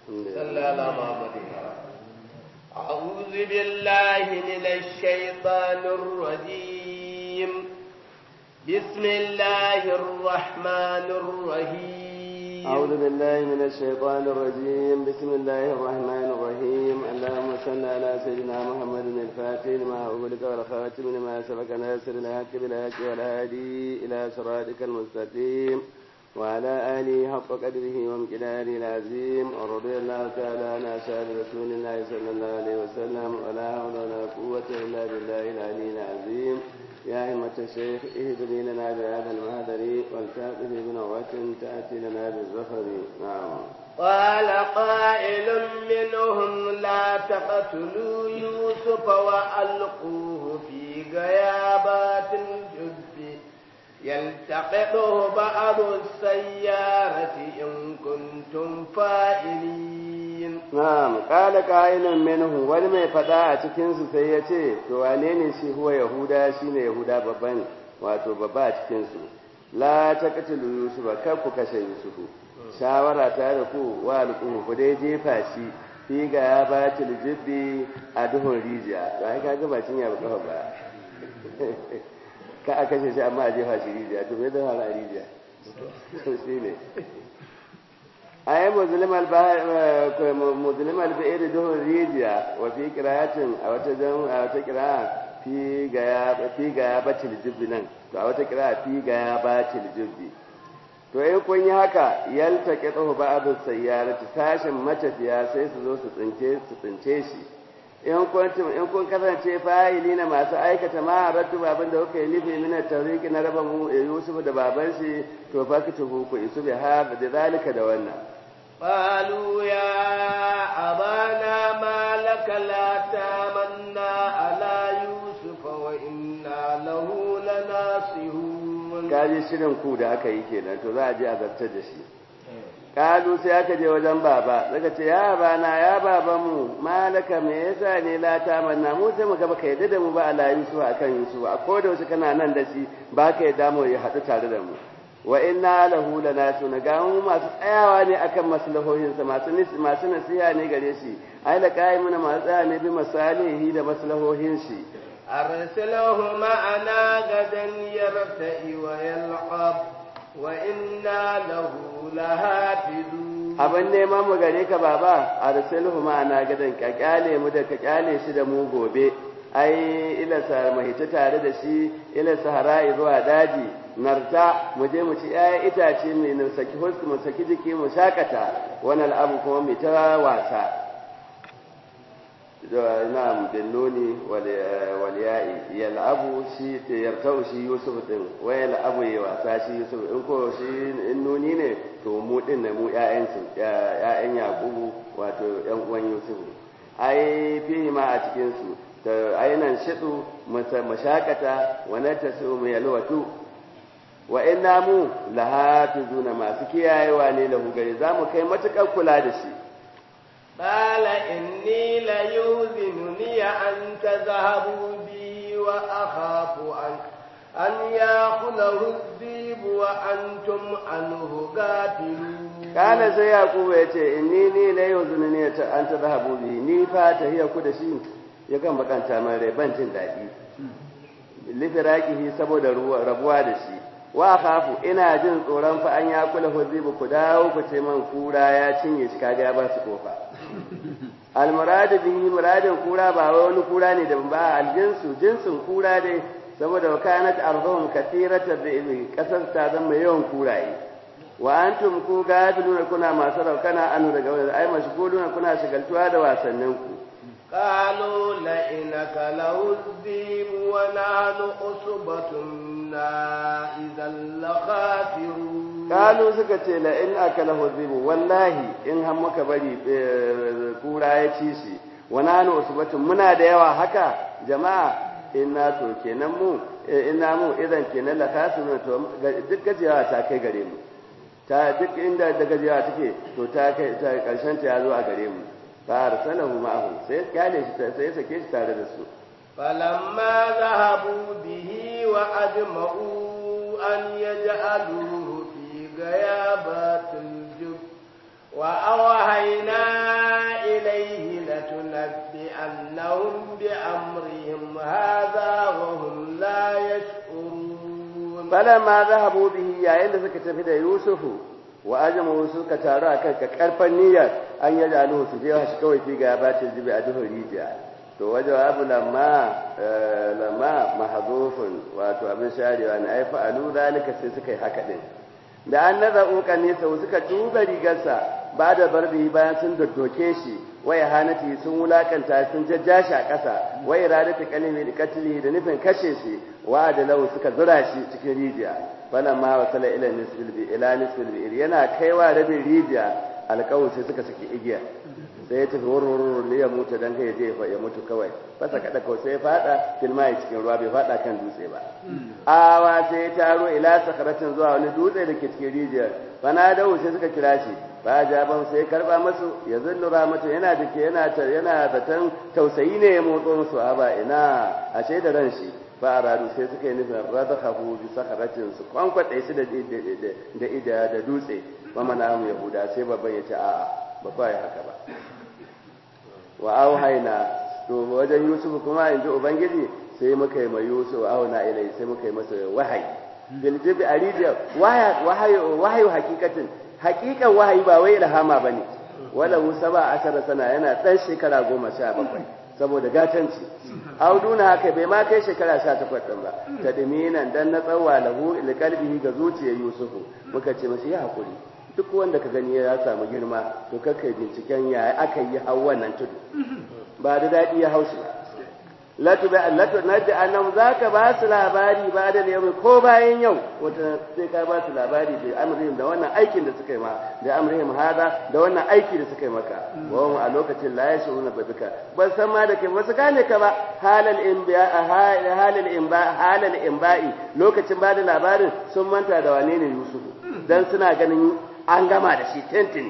صلى على محمد أعوذ بالله من الشيطان الرجيم بسم الله الرحمن الرحيم أعوذ بالله من الشيطان الرجيم بسم الله الرحمن الرحيم اللهم صل على سيدنا محمد الفاتح لما أغلق والخاتم لما سبق ناصر الحق بالحق والهادي إلى صراطك المستقيم وعلى آله حق قدره وامتداره العظيم ورضي الله تعالى عن أصحاب رسول الله صلى الله عليه وسلم ولا حول ولا قوة إلا بالله العلي العظيم يا همة الشيخ اهدني لنا بهذا المهدر والكافر بنوة تأتي لنا بالزفر نعم قال قائل منهم لا تقتلوا يوسف وألقوه في غيابات الجب يلتقطه بعض السيارة إن كنتم فاعلين نعم قال قائل منهم wani mai fada a cikin su sai ya ce to wane ne shi huwa yahuda shine yahuda babban wato babba a cikin su la taqtulu yusufa kar ku kashe yusufu shawara ta da ku wa alquhu ku dai jefa shi fi ga ya batil jibbi a duhun rijiya to ai kaga ba cin ya ba kafa ba ka a kashe shi amma a jefa shi rijiya to me da fara rijiya to shi ne ayi muslim al-ba'ir duhun rijiya wa fi qira'atin a wata jan a wata qira'a fi ga ya fi ga ya batil jibbi nan to a wata qira'a fi ga ya batil jibbi to in kun yi haka yaltaqi tsohu ba'd sayyarati sashin matafiya sai su zo su tsince su tsince shi in kuntum in kun kasance fa'ili na masu aikata ma rattu baban da kuka yi nufi mina tawriki na raba mu Yusuf da baban shi to fa kitubu ku isu bi hada da zalika da wannan قالوا يا أبانا ما لك لا تامنا على يوسف وإنا له لناصحون kaji shirin ku da aka yi kenan to za a je a zartar da shi kalu sai aka je wajen baba daga ce ya bana ya baba mu malaka me yasa ne la ta manna mu sai mu ga baka yadda da mu ba ala yusuf akan yusuf a ko da wasu kana nan da shi ba ka yadda mu ya haɗu tare da mu wa inna lahu lanasuna ga mu masu tsayawa ne akan maslahohin sa masu masu nasiha ne gare shi ai la qaimuna masu tsaya ne bi masalihi da maslahohin shi أرسله معنا غدا يرتئ ويلعب وإنا له لهافذون abin neman mu gare ka baba a rasulhu ma'ana gadan ka kyale mu da ka kyale shi da mu gobe ai ila sa mahita tare da shi ila sahara zuwa daji narta mu je mu ci ƴaƴan itace mai mu saki husku mu saki jiki mu shakata wannan abu kuma mu ta wasa da na'am billoni wal ya'i yal'abu shi ta yartau shi yusuf din wa yal'abu ya wasa shi yusuf in ko shi in nuni ne to mu din ne mu ƴaƴan su ƴaƴan yaqubu wato ƴan uwan yusuf ai fihi ma a cikin su ta ainan shidu mashakata wa natasu mu yalwatu wa inna mu lahafizuna masu kiyayewa ne lahu gare zamu kai matukar kula da shi قال إني ليؤذنني أن تذهبوا بي وأخاف أن أن يأخذه الذئب وأنتم عنه غافلون قال sai Yakubu ya ce inni ni la yuzunni an tadhhabu bi ni fa tahiya ku da shi ya kan bakanta man rai ban jin daɗi lifiraqihi saboda rabuwa da shi wa khafu ina jin tsoron fa an ya kula huzibu ku dawo ku ce man kura ya cinye shi kaga ya ba su kofa almuradu bihi muradin kura ba wani kura ne da ba aljinsu jinsin kura dai saboda wa kanat arzuhum kathiratan bi kasar ta zama yawan kuraye wa antum ku gafiluna kuna masu raukana anu daga wani ai mashguluna kuna shigaltuwa da wasannin ku قالوا لئنك له الذئب ونحن عصبة إذا لخاسرون قالوا suka ce la in akalahu dhibu wallahi in har muka bari kura ya ci shi wana nu usbatun muna da yawa haka jama'a inna to kenan mu inna mu idan kenan la khasirun to duk gajiyawa ta kai gare mu ta duk inda da gajiyawa take to ta kai ta karshen ta ya zo a gare mu fa arsalahu ma'ahu sai kyale shi sai sake shi tare da su فلما ذهبوا به وأجمعوا أن يجعلوه في غيابات الجب وأوحينا falamma zahabu bihi yayin da suka tafi da yusufu wa ajmu suka taru akan ka karfan niyyar an yaji aluhu su je shi kawai fi ga bacin jibi a duhun rijiya to wajen abu lamma lamma mahzufun wato abin sharewa ne ai fa'alu zalika sai suka yi haka din da an naza ukan nesa suka tuba rigarsa ba da barbi bayan sun doddoke shi wai hanati sun wulakanta sun jajja shi a ƙasa wai iradatu kalimi da katili da nufin kashe shi wa da lau suka zura shi cikin rijiya falan ma wasala ila nisbil bi ila nisbil bi yana kaiwa rabin rijiya alƙawu sai suka saki igiya sai ya tafi wurwurwur ne ya mutu dan kai je ya mutu kawai fasa kada kawai sai ya fada filma ya cikin ruwa bai fada kan dutse ba awa sai ya taro ila sakaratin zuwa wani dutse da ke cikin rijiyar fana dawo sai suka kira shi ba jaban sai ya karba masu ya zullu ramatu yana da ke yana yana zaton tausayi ne ya motso musu a ba ina ashe da ran shi fa aradu sai suka yi nufin radhahu bi sakaratin su kwankwade shi da da da da dutse wa manamu yahuda sai babban ya ce a'a ba kwa yi haka ba wa auhaina to wajen yusuf kuma in ji ubangiji sai muka yi mai yusuf auna ilai sai muka yi masa wahayi bil jibi aridiya wahayu wahayu hakikatin hakikan wahayi ba wai ilhama bane wala saba ashara sana yana dan shekara goma sha bakwai saboda gatanci auduna haka bai ma kai shekara sha takwas ɗin ba ta diminan dan na tsawa lahu ilkalbihi ga zuciyar yusufu muka ce masa ya hakuri duk wanda ka gani ya samu girma to kakai binciken ya aka yi hau wannan tudu ba da daɗi ya haushi ba latu bai allatu naji annam zaka ba su labari ba da yau ko bayan yau wata sai ka ba su labari da amrihim da wannan aikin da suka yi ma da amrihim hada da wannan aiki da suka yi maka wa a lokacin la yashuruna babika ban san ma da kai ba su gane ka ba halal inba halal inba halal inba'i lokacin ba da labarin sun manta da wane ne yusufu dan suna ganin an gama da shi tentini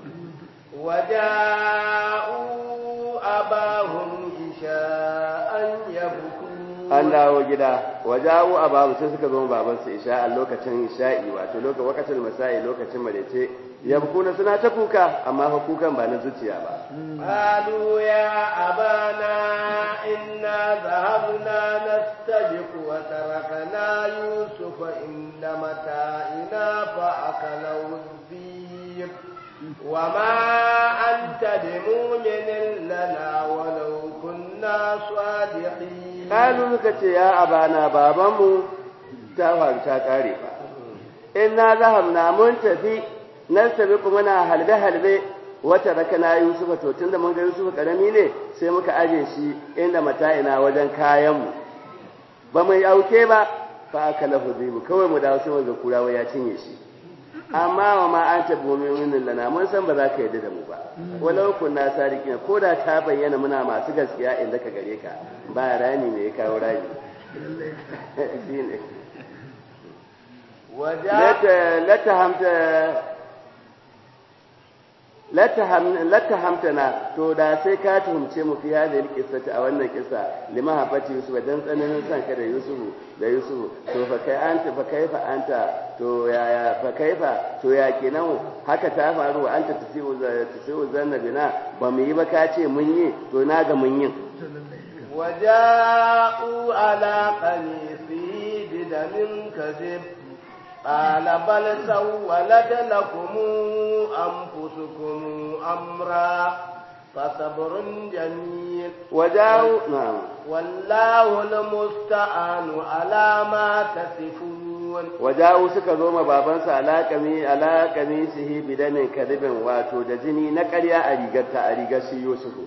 waja'u abahum isha'an yabku an dawo gida waja'u abahu sai suka zo baban su isha a lokacin isha'i wato lokacin wakatul masai lokacin marece yabkuna suna ta kuka amma fa kukan ba na zuciya ba qalu ya abana inna dhahabna nastabiqu wa tarakna yusufa inna mata'ina fa akalahu dhib وما أنت بمؤمن لنا ولو كنا صادقين قالوا لك يا أبانا بابامو تاوان تاكاري إنا ذهبنا منتفي نستبق منا هلبه هلبه wata rakana Yusufa to tunda mun ga Yusufa karami ne sai muka aje shi inda mata'ina wajen kayanmu ba mai auke ba fa aka lahu zibu kawai mu dawo sai ga kurawa ya cinye shi amma wa ma an tabi mu'minin lana mun san ba za ka yarda da mu ba walau kunna sadiqina ko da ta bayyana muna masu gaskiya inda ka gare ka ba rani ne ya kawo rani shine waja lata hamta lata hamtana to da sai ka tuhumce mu fi hadhihi alqissati a wannan kissa lima hafati yusuf dan tsananin san ka da yusuf da yusuf to fa kai anta fa kaifa anta to ya ya fa kaifa to ya kenan haka ta faru anta tasiu tasiu zanna bina ba mu yi ba ka ce mun yi to na ga mun yin وجاءوا على قميصه بدم كذب قال بل سولت لكم أنفسكم أمرا فصبر جميل وجاءوا نعم والله المستعان على ما تصفون وجاءوا suka zo ma babansa alaƙami alaƙami sihi bidamin kadibin wato da jini na ƙarya a rigar ta a rigar shi Yusufu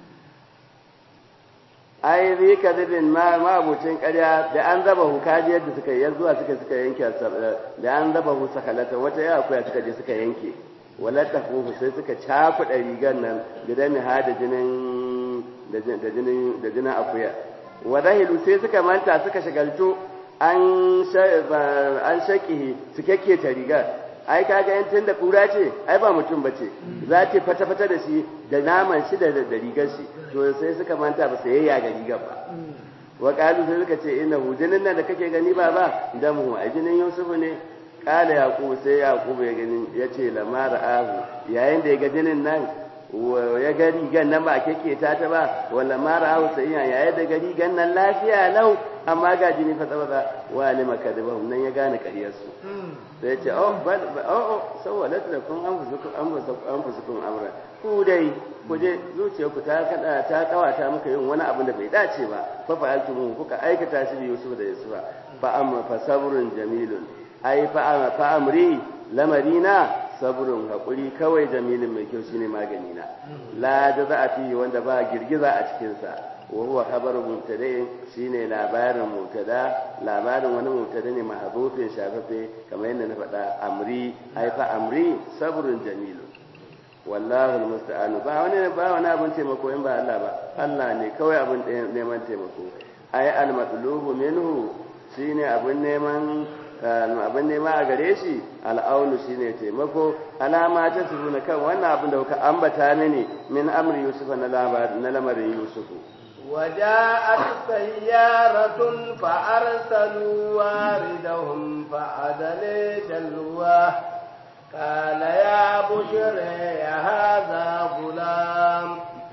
ai zai kadibin ma mabucin ƙarya da an zaba hu kaji yadda suka yi zuwa suka suka yanke da an zaba hu sakalata wata ya akuya suka je suka yanke walata kuhu sai suka cakuɗa rigar nan bidamin ha da jinin da jinin da jinin akuya wadahilu sai suka manta suka shagaltu an shaƙihi su kyakke ta rigar ai kaga yan tun da kura ce ai ba mutum ba ce za ta fata-fata da shi da naman shi da rigar shi to sai suka manta ba su yayya ga rigar ba wa kalu sai suka ce inna hu jinin nan da kake gani ba ba dan mu ai jinin yusufu ne kala yaqub sai yaqub ya gani yace lamara ahu yayin da ya ga jinin nan ya ga rigan nan ba kake ta ta ba wala mara ahu sai yayin da ga rigan nan lafiya lau amma ga jini fa tsaba wa ne makadibahum nan ya gane ƙaryarsu sai ya ce oh bal oh oh sawwalat lakum anfusukum anfusukum amra ku dai ku je zuciyarku ta kada ta kawata muka yin wani abu da bai dace ba fa fa'altum kuka aikata shi bi Yusuf da Yusufa fa amma fa sabrun jamilun ai fa fa amri lamarina sabrun hakuri kawai jamilin mai kyau shine magani na la jaza a fi wanda ba girgiza a cikin sa wa huwa khabaru mubtada shine labarin mubtada labarin wani mubtada ne mahdhufin shafafe kamar yadda na faɗa amri ai fa amri sabrun jamilun wallahu almusta'an ba wani ba wani abin taimako in ba Allah ba Allah ne kawai abin neman taimako ai almatlubu minhu shine abin neman abin nema a gare shi al'aunu shine taimako alama ta na kan wannan abin da kuka ambata mini min amri yusufa na na lamarin yusufu وجاءت سيارة فأرسلوا واردهم فعدل دلوه قال يا بشر هذا غلام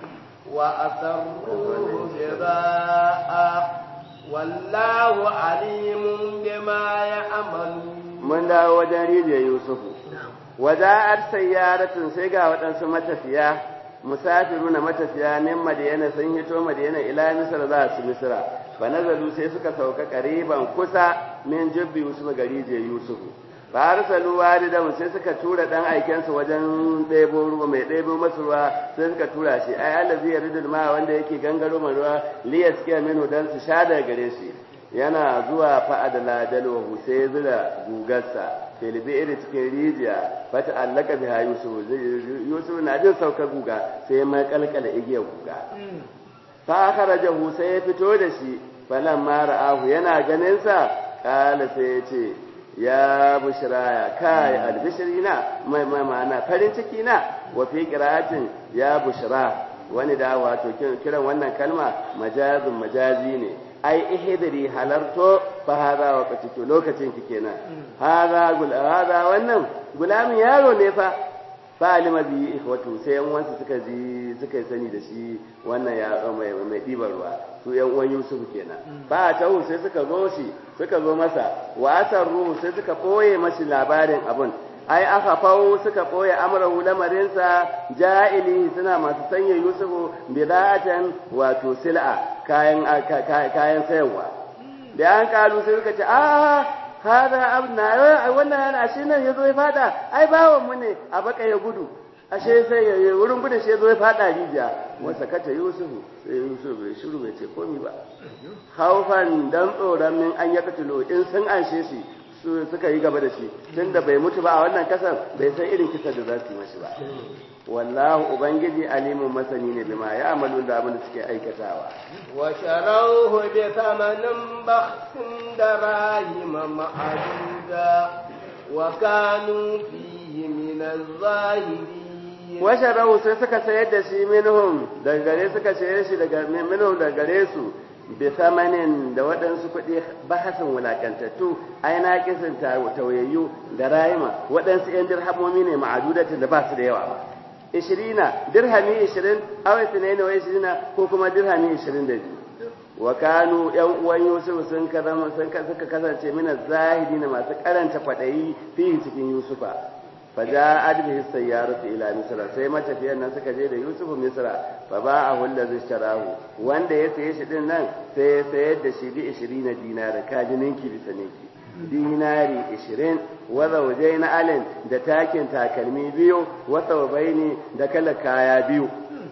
وأسروه بضاء والله عليم بما يعملون من دا وجن ريجي يوسف وجاءت سيارة سيغا waɗansu matafiya musafiruna matafiya min madiyana sun hito madiyana ila misra za su misra fa nazalu sai suka sauka kariban kusa min jibbi yusuf gari je yusufu fa arsalu walidan sai suka tura dan aikensa wajen ɗebo ruwa mai ɗebo masu ruwa sai suka tura shi ai allazi yaridul ma wanda yake gangaro mai ruwa liyaskiya minhu dan su sha daga gare shi yana zuwa fa'adala dalwahu sai ya zura gugarsa filibi iri cikin rijiya fata allaka biha yusuf yusuf na jin saukar guga sai ya makalkala igiyar guga fa akhrajahu sai ya fito da shi falan ma ra'ahu yana ganin sa kala sai ya ce ya bushraya kai albishrina mai mai ma'ana farin ciki na wa fi qira'atin ya bushra wani da wato kiran wannan kalma majazun majazi ne ai ihdari halarto fa hada waqti to lokacin ki kenan hada gul hada wannan gulamin yaro ne fa fa alima bi ikhwatu sai yan wansu suka ji suka sani da shi wannan ya mai mai dibar ruwa su yan uwan Yusuf kenan ba ta sai suka zo shi suka zo masa wa asarru sai suka boye mashi labarin abun ai aka fawo suka ɓoye amrahu lamarinsa ja'ili suna masu sanya yusufu bidatan wato sil'a kayan kayan sayarwa da an kalu sai suka ce a hada abna wannan yana ashe nan yazo ya fada ai bawon mu ne a baka ya gudu ashe sai ya wurin gudun shi yazo ya fada rijiya wasa kace yusufu sai yusuf bai shiru bai ce komi ba haufan dan tsoron min an yakatulo in sun anshe shi su suka yi gaba da shi tunda bai mutu ba a wannan kasar bai san irin kisa da za su yi mashi ba wallahu ubangiji alimun masani ne bima ya amalu da abin da suke aikatawa wa sharauhu bi thamanin bakhsin darahima ma'aduda wa kanu fihi min az-zahirin wa sharauhu sai suka sayar da shi minhum daga gare suka sayar shi daga minhum daga gare su bi samanin da waɗansu kuɗi bahasin wulakantattu ai na kisan tawayayyu da rayima waɗansu ‘yan dirhamomi ne ma'adudatin da ba su da yawa ba ishirina dirhami ishirin awai sinai na ishirina ko kuma dirhami ishirin da biyu wa kanu ‘yan uwan yusuf sun suka kasance mina zahidi na masu karanta kwaɗayi fiye cikin yusufa فجاءت به السيارة إلى مصر sai matafiyan nan suka je da Yusuf Misra fa ba'ahu allazi ishtarahu wanda ya saye shi din nan sai ya sayar da shi bi 20 dinara kaji ninki bisa ninki dinari 20 wa zawjaina alin da takin takalmi biyu wa thawbaini da kala kaya biyu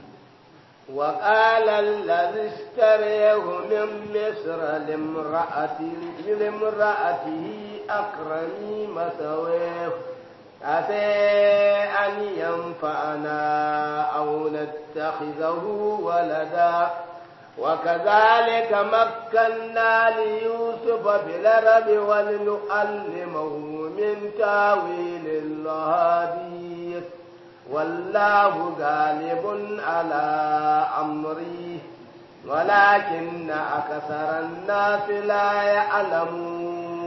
وقال الذي اشتريه من مصر لامرأته لامرأته أكرمي مثواه عسى أن ينفعنا أو نتخذه ولدا وكذلك مكنا ليوسف بالأرض ولنعلمه من تاويل الأحاديث والله غالب على أمره ولكن أكثر الناس لا يعلمون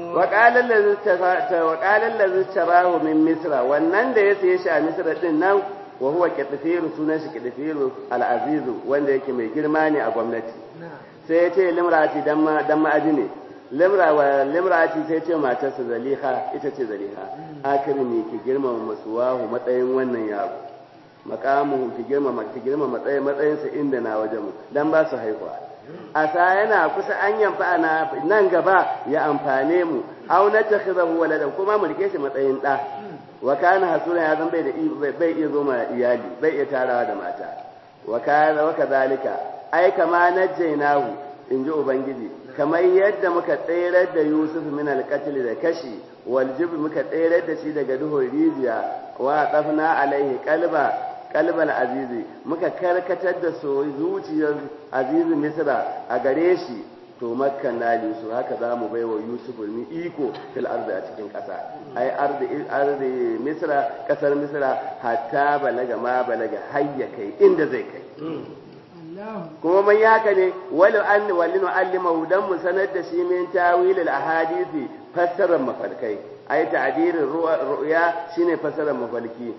waƙalar lazi tarahu min misra wannan da ya saye shi a misra din nan wa huwa kitfiru sunan shi kitfiru al'azizu wanda yake mai girma ne a gwamnati sai ya ce limrati dan ma dan ma'aji ne limra wa limrati sai ce matarsa zaliha ita ce zaliha akrimi ki girmama masuwahu matsayin wannan yaro makamu ki girmama ki girmama matsayin matsayinsa inda na wajen mu dan ba su haihuwa asa yana kusa an yamfa ana nan gaba ya amfane mu aw na takhidahu waladan kuma mu rike shi matsayin da wa kana hasuna ya zan bai da bai iya zo ma iyali bai iya tarawa da mata wa kana wa kadhalika ai kama najjaynahu inji ubangiji kamar yadda muka tsayar da Yusuf min al-qatl da kashi wal jib muka tsayar da shi daga duhun rijiya wa qafna alaihi qalba qalbal azizi muka karkatar da so zuciyar azizi misra a gare shi to makkan na Yusuf haka za mu baiwa Yusuf ni iko fil ardi a cikin ƙasa ai ardi ardi misra kasar misra hatta balaga ma balaga hayya kai inda zai kai kuma man yaka ne walu an walinu allimahu dan mu sanar da shi min tawil al ahadisi fassarar mafarkai ai ta'dirin ru'ya shine fassarar mafarki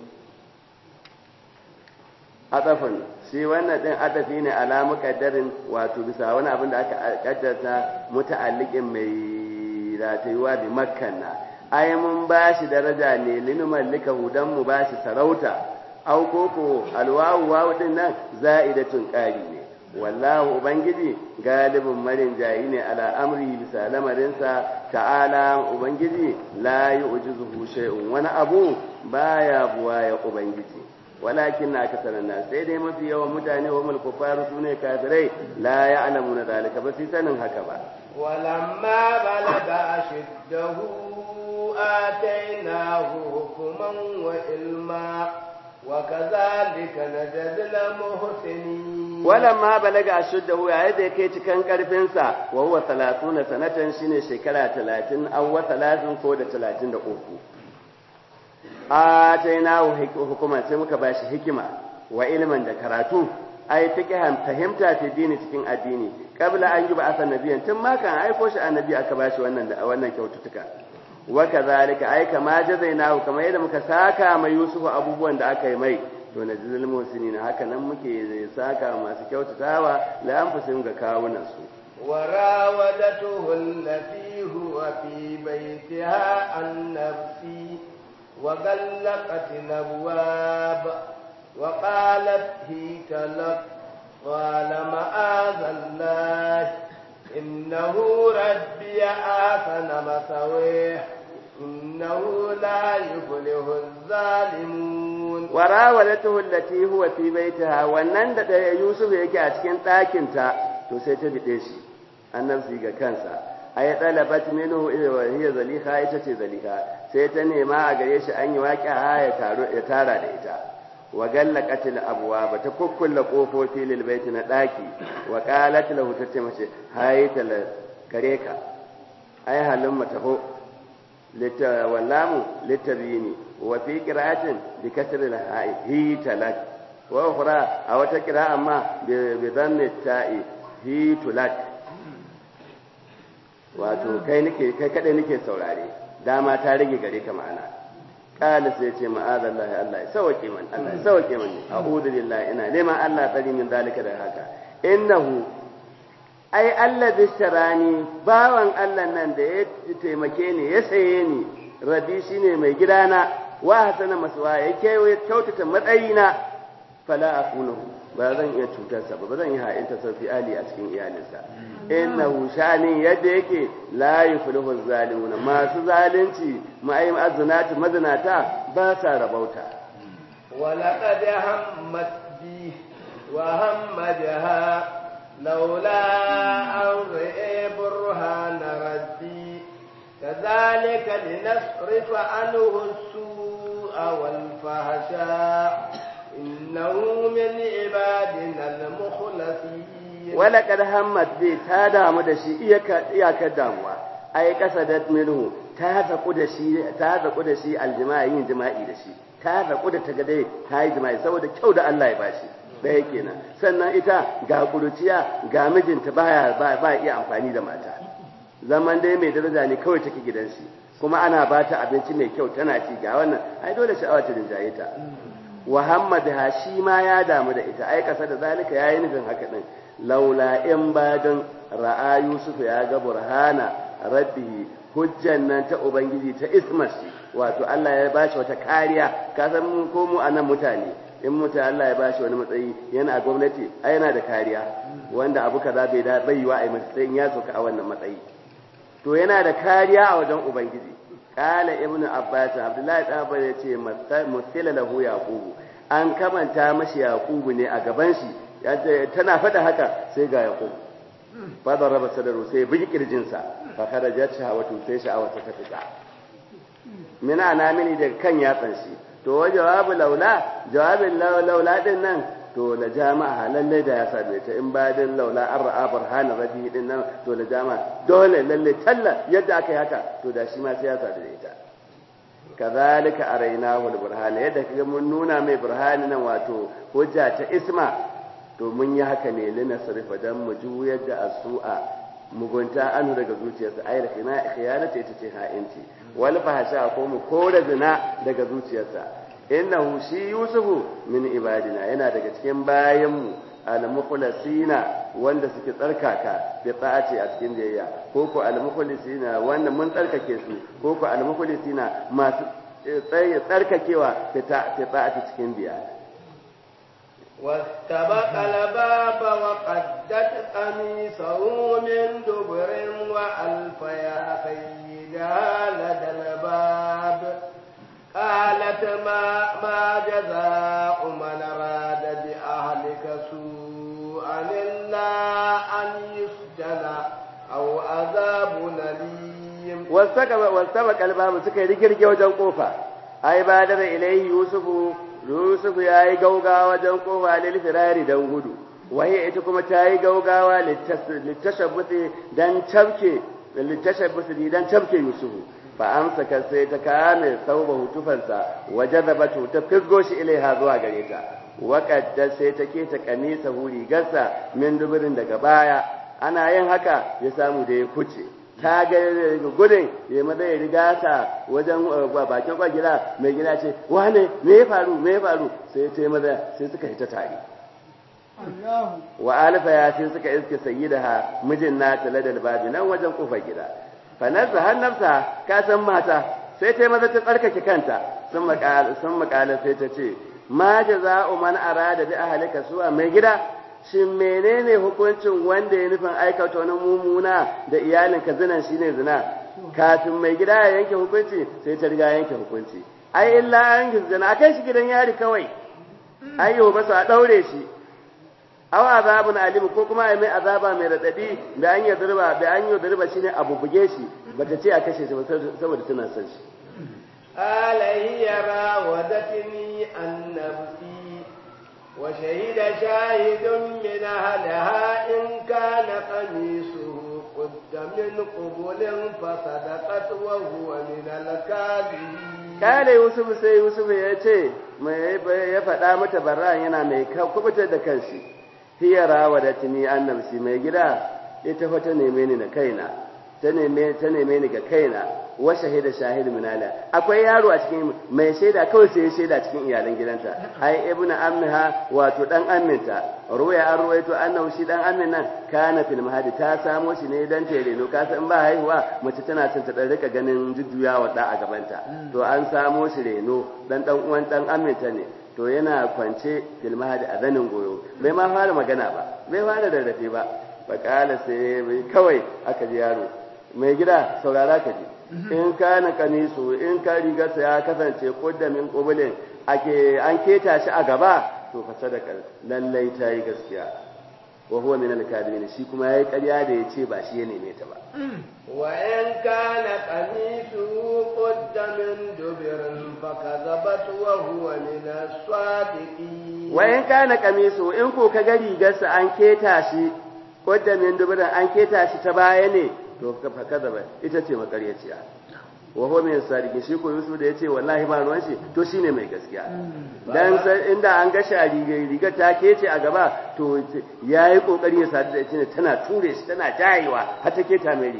atafan shi wannan din atafi ne ala muqaddarin wato bisa wani abin da aka kaddarta muta'alliqin mai ratayuwa bi makkanna ai mun bashi daraja ne linu mallika hudan mu bashi sarauta au koko alwawu wawu din nan za'idatun qari ne wallahu ubangiji galibin marin jayi ne ala amri bisa lamarinsa ta'ala ubangiji la yu'jizuhu shay'un wani abu baya buwaya ubangiji walakin na aka sanar sai dai mafi yawan mutane wa mulku faru su ne kafirai la ya alamu na zalika ba su sanin haka ba walamma balaga ashiddahu atainahu hukuman wa ilma wa kazalika najzil muhsinin walamma balaga ashiddahu yayin da yake cikan karfin sa wa huwa 30 sanatan shine shekara 30 aw 30 ko da 33 atainahu hukuman sai muka bashi hikima wa ilman da karatu ai fiqhan fahimta ta dini cikin addini kabla an yuba asan nabiyan tun ma kan aiko shi annabi aka bashi wannan da wannan kyaututtuka wa kadhalika ai kama jazainahu kamar yadda muka saka mai yusufu abubuwan da aka yi mai to na jizal musinin haka nan muke saka masu kyautatawa la anfusin ga kawunan su وراودته التي هو في بيتها عن نفسي وغلقت الابواب وقالت هيت لك قال معاذ الله انه ربي احسن مثويه انه لا يفلح الظالمون وراودته التي هو في بيتها wannan da Yusuf yake a cikin ɗakin ta to sai ta bide shi annabsi ga kansa ay talabat minhu wa hiya zalika ita ce zalika sai ta nema a gare shi an yi waƙa ya taro ya tara da ita wa gallaqatil abwaba ta kukkulla kofofi lil baiti na daki wa qalat lahu tace mace hayta kare ka ai halin mataho litta wallamu litabini wa fi qira'atin bi kasril ha'i hi talak wa ukhra a wata qira'a ma bi dhammi ta'i hi tulak wato kai nake kai kadai nake saurare dama ta rage gare ka ma'ana qala sai ce ma'azallahi Allah ya sauke man Allah ya sauke man a'udhu billahi ina neman Allah tsari min zalika da haka innahu ai Allah bisharani bawan Allah nan da ya taimake ni ya saye ni rabi shine mai gidana wa hasana maswa ya kewaye kyautata matsayina fala akunahu ba zan iya cutarsa ba ba zan yi ha'inta saufi ali a cikin iyalinsa innahu shani yadda yake la yuflihu zalimun masu zalunci ma'aim azunati mazinata ba sa rabauta ولقد همت به وهم بها لولا أن رئي برهان ربي كذلك لنصرف عنه السوء والفحشاء إنه من عبادنا المخلصين ولقد همت به تادا مدشي iyakar damuwa ai kasadat minhu ta zaku da shi ta zaku da shi aljima'i yin jima'i da shi ta zaku da taga dai ta yi jima'i saboda kyau da Allah ya bashi ɗaya kenan sannan ita ga kuruciya ga mijinta baya ba iya amfani da mata zaman dai mai daraja ne kawai take gidan shi kuma ana ba ta abinci mai kyau tana ci ga wannan ai dole sha'awa ta rinjaye ta Muhammad ha shi ma ya damu da ita ai kasa da zalika yayi nufin haka din laula in badan ra'a Yusuf ya ga burhana rabbihi hujjan nan ta ubangiji ta ismasi wato Allah ya bashi wata kariya ka san mu ko mu anan mutane in mutum Allah ya bashi wani matsayi yana a gwamnati ai yana da kariya wanda abu kaza bai da bai yiwa ai masa sai in ya soka a wannan matsayi to yana da kariya a wajen ubangiji qala ibnu abbas abdullahi dan abbas yace musila lahu yaqubu an kamanta mashi yaqubu ne a gaban shi tana fada haka sai ga yaqubu fa daraba sadaru sai bi kirjinsa fa kharajat shahawatu sai sha'awata ta fita mina na mini da kan yatsan shi to wa jawabu laula jawabin laula din nan to la jama'a lalle da ya same ta in ba din laula an ra'a burhana rabbi din nan to la jama'a dole lalle talla yadda aka yi haka to da shi ma sai ya sadu da ita kazalika arainahu alburhana yadda kaga mun nuna mai burhani nan wato hujja ta isma to mun yi haka ne lina sarfa dan mu juyar da asu'a mugunta anu daga zuciyarsa ayar khina khiyanata ita ce ha'inci wal fahsha ko mu kore zina daga zuciyarsa innahu shi yusufu min ibadina yana daga cikin bayanmu al-mukhlasina wanda suke tsarkaka bi ta'ati a cikin biyayya ko ko al-mukhlasina wanda mun tsarkake su ko ko al-mukhlasina masu tsarkakewa fi ta'ati cikin biyayya واستبق الباب وقدت قميصه من دبر وألف يا سيدها لدى الباب قالت ما ما جزاء من أراد بأهلك سوءا إلا أن يسجن أو عذاب أليم واستبق الباب سكي رجل وجن قوفا أي بادر إليه يوسف Yusuf ya yi gaugawa wajen kofa lil firari don gudu, waye ita kuma ta yi gaugawa littashabbuti don camke littashabbuti don camke Yusuf. Fa amsa ka sai ta kame sauba hutufansa waje da batu ta fisgo shi ilaiha zuwa gare ta. Waƙadda sai ta keta kanisa rigarsa min dubirin daga baya, ana yin haka ya samu da ya kuce. ta ga gudun ya maza ya riga ta wajen bakin kwa gida mai gida ce wane me ya faru me ya faru sai ta yi maza sai suka hita tare wa alifa ya sai suka iske sayi da ha mijin na tale da babi nan wajen kofar gida fanarsa har nafsa ka san mata sai ta yi maza ta tsarkake kanta sun makala sai ta ce ma jaza'u man arada bi ahlika su'a mai gida shin menene hukuncin wanda ya nufin aikata wani mummuna da iyalinka zinan shine zina kafin mai gida ya yanke hukunci sai ta riga yanke hukunci ai illa an zina akai shi gidan yari kawai ayyo ba a daure shi aw azabun alim ko kuma ai mai azaba mai radadi da an yadurba da an yadurba shine abu buge shi bata ce a kashe shi ba saboda tana son shi قال هي راودتني عن نفسي وشهد شاهد من أهلها إن كان قميصه قد من قبل فصدقت وهو من الكاذبين قال يوسف سي يوسف يأتي ya faɗa mata barran yana mai kubutar da kanshi hiya rawadatni an nafsi mai gida ita fa ta neme ni da kaina ta neme ta neme ni ga kaina wa shahida shahid min ala akwai yaro a cikin mai shaida kawai sai ya shaida cikin iyalan gidanta ai ibnu ammiha wato dan amminta ruwaya an ruwaito annahu shi dan ammin nan kana fil mahadi ta samo shi ne dan tere no ka san ba haihuwa mace tana son ta dan rika ganin jujjuyawa da a gabanta to an samo shi reno dan dan uwan dan amminta ne to yana kwance fil mahadi a zanin goyo bai ma fara magana ba bai fara rarrafe ba fakala sai kawai aka ji yaro mai gida saurara ka ji in kana kamisu in ka rigarsa ya kasance kudda min qubulin ake an keta shi a gaba to fa sadaka lallai ta yi gaskiya wa huwa min al-kadibin shi kuma yayi ƙarya da yace ba shi ya neme ta ba wa in kana qamisu qudda min dubirin fa kadhabat wa huwa min as-sadiqin wa in kana kamisu in ko ka ga rigarsa an keta shi kudda min dubirin an keta shi ta baya ne to fa kadaba ita ce makaryaciya wa huwa min sadiqin shi ko Yusuf da yace wallahi ba ruwan shi to shine mai gaskiya dan inda an ga shi a rigar ta kece a gaba to yayi kokari ya sadu da ita ne tana ture shi tana jayewa har ta keta mai riga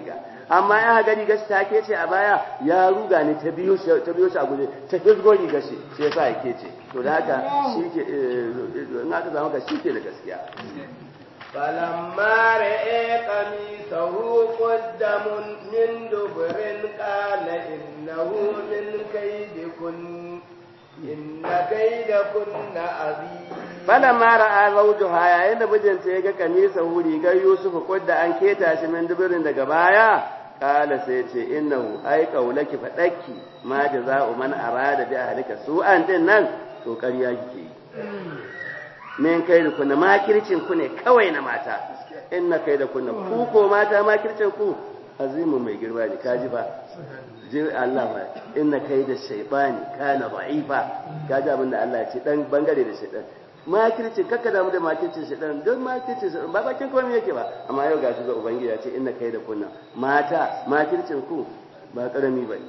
amma ya ga rigar shi ta kece a baya ya ruga ne ta biyo shi ta biyo shi a guje ta hizgo rigar shi shi yasa ya kece to da haka shi ke in aka samu ka shi ke da gaskiya فلما رأى قميصه قد من دبر قال إنه من كيدكن إن كيدكن عظيم فلما رأى زوجها yayin da mijinta ya ga kamisa huri ga Yusuf kudda an keta shi min dubirin daga baya kala sai ce innahu ai qaulaki fadakki ma jaza'u man arada bi ahlika su'an din nan to ƙarya kike yi min kai da kunna makircin ku ne kawai na mata inna kai da kunna ku ko mata makircin ku azimu mai girma ne kaji ba ji Allah ba inna kai da shaytani kana da'ifa kaji abin da Allah ya ce dan bangare da shaytan makircin kakka damu da makircin shaytan don makircin shaytan ba bakin komai yake ba amma yau gashi ga ubangiji ya ce inna kai da kunna mata makircin ku ba karami bane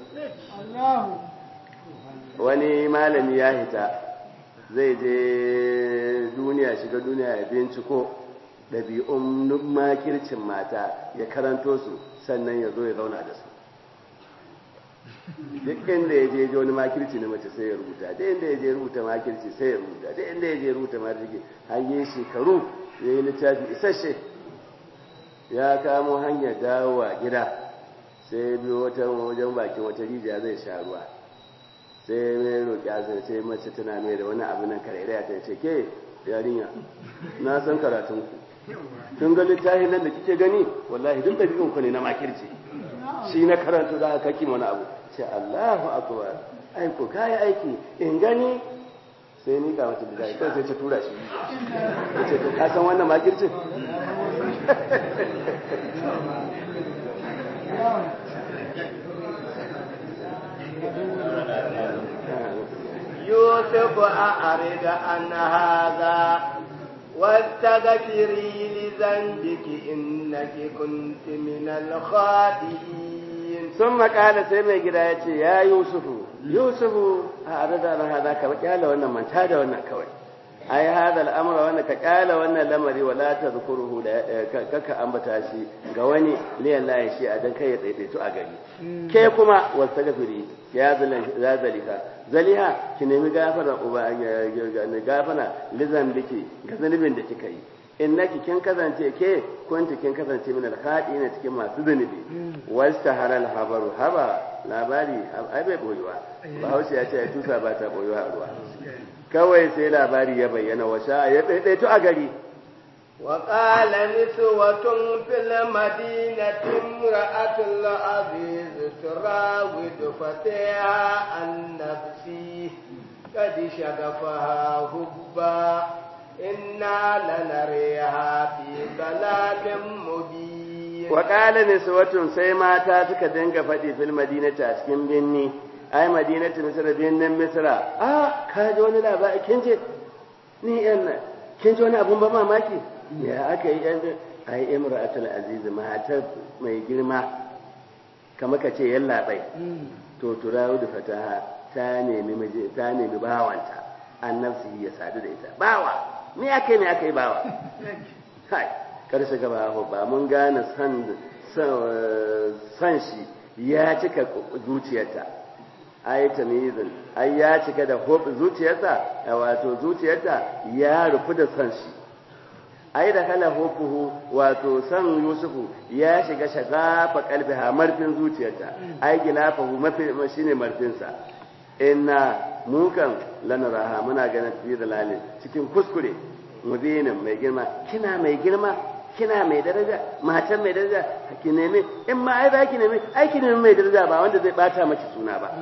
wani malami ya hita zai je duniya shiga duniya ya binciko ɗabi'un makircin mata ya karanto su sannan ya zo ya zauna da su duk inda ya je wani makirci na mace sai ya rubuta duk inda ya je rubuta makirci sai ya rubuta duk inda ya je rubuta makirci har yi shekaru ya yi littafi isasshe ya kamo hanyar dawowa gida sai ya biyo wata wajen bakin wata rijiya zai sha ruwa sai mai roƙi azar sai mace tana mai da wani abu nan karairaya ta ce ke yarinya na san karatun ku kin ga littafi nan da kike gani wallahi duk ɗabi'un ku ne na makirci shi na karanta za ka kaki wani abu ce Allahu akbar ai ko kai aiki in gani sai ni ka mata da dai sai ta tura shi ce ka san wannan makircin يوسف أعرض عن هذا واستغفري لذنبك إنك كنت من الخاطئين ثم قال سيما gida ya ce ya yusufu yusufu a arada na hada ka kyala wannan manta da wannan kawai ai hada al'amura wannan ka kyala wannan lamari wala ta zukuruhu da kaka ambata shi ga wani liyan lahi shi a dan kai ya daidaitu a gari ke kuma wasta gafiri ya zalika zaliha ki nemi gafara uba gafara lizan biki ga zanubin da kika yi innaki kin kasance ke kunti kin kasance min alhadi na cikin masu zunubi wasta haral habaru haba labari ai bai boyuwa bahaushe ya ce ya tusa ba ta boyuwa a ruwa kawai sai labari ya bayyana washa ya daidaito a gari وقال نسوة في المدينة امرأة العزيز تراود فتيها عن نفسه قد شغفها حبا إنا لنريها في ضلال مبين وقال نسوة سيما تاتك دنك فتي في المدينة أسكن بني أي مدينة مصر بين مصر آه كاجي wani labari kin je ni yan kin ji wani abun ba mamaki ya aka yi yan ai imra'atul aziz matar mai girma kamar ka ce yallaɓai to turawu da fataha ta nemi miji ta nemi bawanta annabsi ya sadu da ita bawa me aka yi me aka yi bawa kai karshe gaba ba mun gane san san shi ya cika zuciyarta ai tamizin ai ya cika da hob zuciyarta wato zuciyarta ya rufu da san shi ai da kala hofuhu wato san yusufu ya shiga shagafa kalbiha marfin zuciyarta ai gilafahu mafi shine marfinsa inna mukan lanaraha muna ganin fi dalalin cikin kuskure mubinin mai girma kina mai girma kina mai daraja matan mai daraja ki nemi in ma ai za ki nemi ai ki nemi mai daraja ba wanda zai bata maki suna ba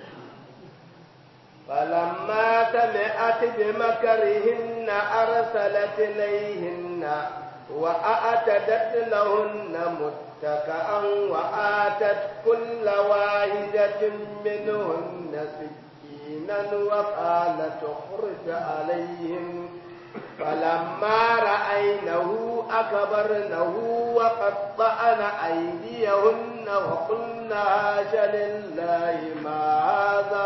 فلما سمعت بمكرهن أرسلت إليهن وأعتدت لهن متكئا وآتت كل واحدة منهن سكينا وقالت اخرج عليهم فلما رأينه أكبرنه وقطعن أيديهن وقلن هاش لله ما هذا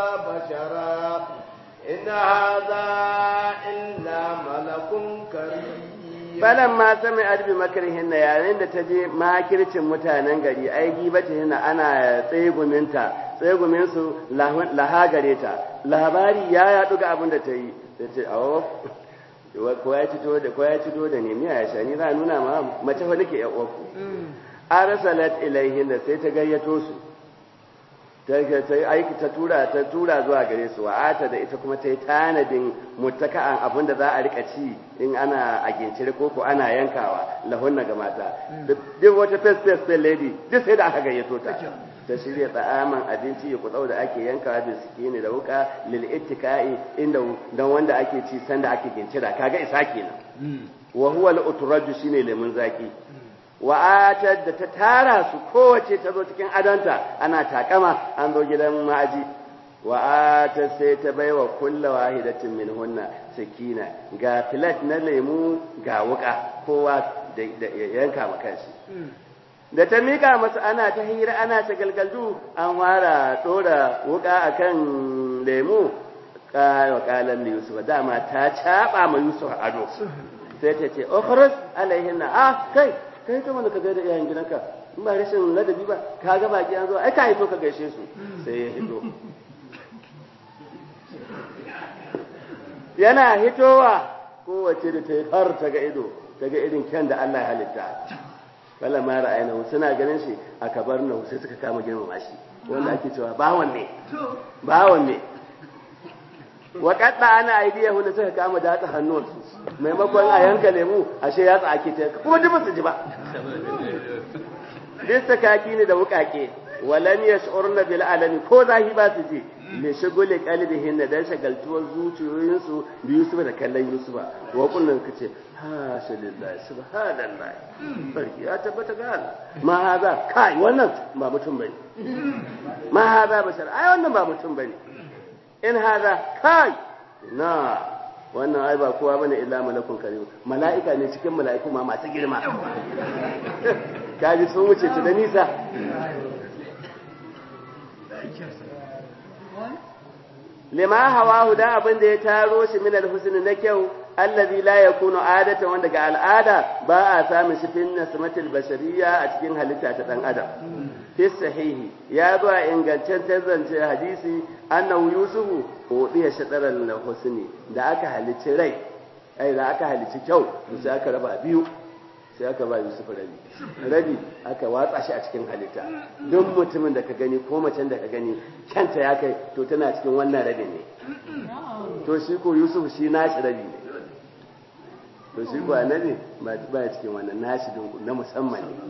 بشرا إن هذا إلا ملك كريم falan ma sami arbi makarihin na yayin da ta je makircin mutanen gari ai gibata yana ana tseguminta tsegumin su laha gare ta labari ya yaɗu ga abin da ta yi ta ce awo ko ya cito da ko ya cito da ne miya ya shani za a nuna ma mace fa nake yan uwarku arsalat ilaihin da sai ta gayyato su ta aiki ta tura ta tura zuwa gare su wa'ata da ita kuma ta yi tanadin mutaka'an abin da za a rika ci in ana a gincire ko ko ana yankawa lahunna ga mata duk wata face face lady duk sai da aka gayyato ta ta shirya tsa'aman abinci ya kutsau da ake yankawa da suke ne da wuka lil ittika'i inda dan wanda ake ci sanda ake gincira kaga isa kenan wa huwa al utraju shine lemun zaki wa'atar da ta tara su kowace ta zo cikin adonta ana takama an zo gidan ma'aji wa'atar sai ta baiwa kulla wahidatin min hunna sakina ga filat na lemu ga wuka kowa da yanka makanshi da ta mika masu ana ta hira ana ta galgaldu an fara dora wuka akan lemu wa kalan yusuf dama ta caba ma yusuf ado sai ta ce okhrus alaihinna ah kai kai ta wanda ka gaida iyayen gidanka in ba rashin ladabi ba ka ga baki an zo ai ka hito ka gaishe su sai ya hito yana hitowa kowace da ta yi har ta ga ido ta ga irin kyan da Allah ya halitta kala ma ra'ayina suna ganin shi a kabar na sai suka kama girmama shi wanda ake cewa bawan ne bawan ne wa kadda ana aidiya wanda suka kama datsa hannuwansu maimakon a yanka lemu ashe ya tsaki ta kuma duk su ji ba duk kaki ne da wukake walam yash'urna bil alami ko zahi ba su ji li shuguli qalbihin da dan shagaltuwar zuciyoyinsu bi Yusuf da kallon Yusuf wa kullun kace ha shalillahi subhanallahi barki ya tabbata ga Allah ma haza kai wannan ba mutum bane ma haza bashar ai wannan ba mutum bane in haza kai na wannan ai ba kowa bane illa malakun karim mala'ika ne cikin mala'iku ma masu girma kaji sun wuce ta da nisa lima hawa da abin da ya taro shi min alhusni na kyau allazi la yakunu adatan wanda ga al'ada ba a samun shi fin nasmatil bashariyya a cikin halitta ta dan adam fi sahihi ya zo a ingantaccen zance hadisi annahu yusufu udiya shadaran husni da aka halicci rai ai da aka halicci kyau to sai aka raba biyu sai aka ba Yusuf rabi rabi aka watsa shi a cikin halitta duk mutumin da ka gani ko macen da ka gani kyanta ya kai to tana cikin wannan rabin ne to shi ko Yusuf shi nashi rabi ne to shi ko annabi ba ba cikin wannan nashi na musamman ne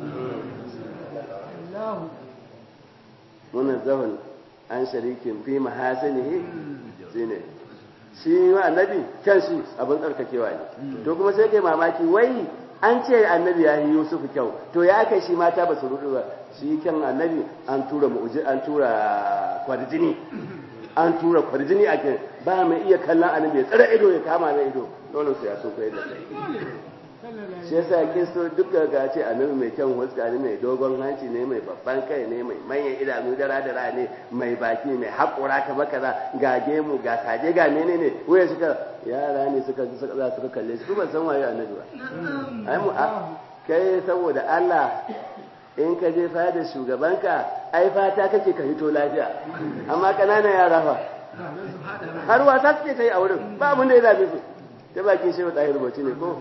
wannan zahun an sharikin fi mahasanihi shine shi wa annabi kyan shi abin tsarkakewa ne to kuma sai kai mamaki wai an ce annabi ya yi Yusuf kyau to ya kai shi mata ba su rudu ba shi kyan annabi an tura mu'uji an tura kwarjini an tura kwarjini a kan ba mai iya kallon annabi ya tsara ido ya kama mai ido dole su ya so kai da kai shi yasa kisto duka ga ce annabi mai kyan huska ne mai dogon hanci ne mai babban kai ne mai manyan idanu dara dara ne mai baki mai haƙura kamar kaza ga gemu ga saje ga menene waya suka yara ne suka suka za suka kalle shi ban san waye annabi ba ai mu kai saboda Allah in ka je fada shugabanka ai fata kake ka hito lafiya amma kananan yara fa har wasa suke ta yi a wurin ba abin da ya zabe su ta bakin shehu ɗahir bauchi ne ko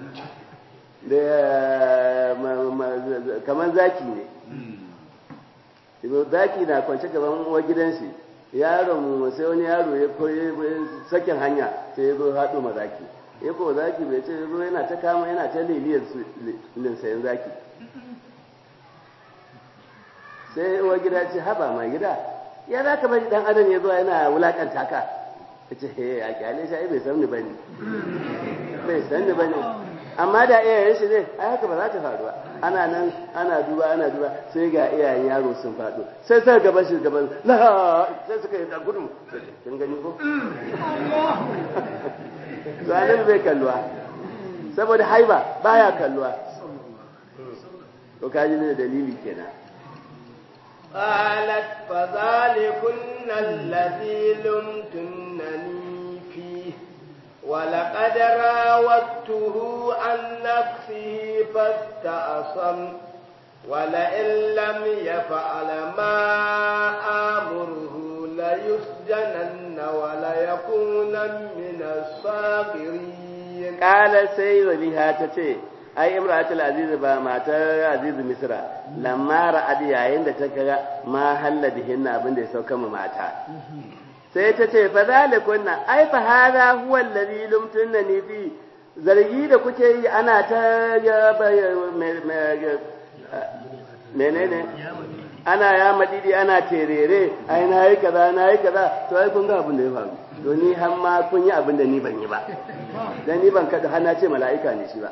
da kamar zaki ne zaki na kwance gaban uwar gidan shi yaron sai wani yaro ya koyi sakin hanya sai ya zo haɗo ma zaki ya ko zaki bai ce zo yana ta kama yana ta liliyar linsayin zaki sai uwar gida ce haba mai gida ya za ka bari dan adam ya zo yana wulakanta ka ta ce he a kyale shi bai san ni bane bai san ni bane amma da iyayen shi ne ai haka ba za ta faru ba ana nan ana duba ana duba sai ga iyayen yaro sun faɗo sai sai gaban shi gaban la sai suka yi da gudu kin gani ko to anan bai kalluwa saboda haiba baya kalluwa to kaji ne dalili kenan قالت فذلكن الذي لمتنني فيه ولقد راودته عن نفسه فاستعصم ولئن لم يفعل ما آمره ليسجنن وليكونن من الصاغرين قال سي وليها تتي ai imratul aziz ba matar aziz misra lamma ra'ad yayin da ta kaga ma halla bihinna abin da ya sauka ma mata sai ta ce fa zalikunna ai fa hada huwa allazi lumtunni fi zargi da kuke yi ana ta menene ana ya madidi ana terere ai na yi kaza na yi kaza to ai kun ga abin da ya faru to ni har ma kun yi abin da ni ban yi ba dan ni ban kada har na ce mala'ika ne shi ba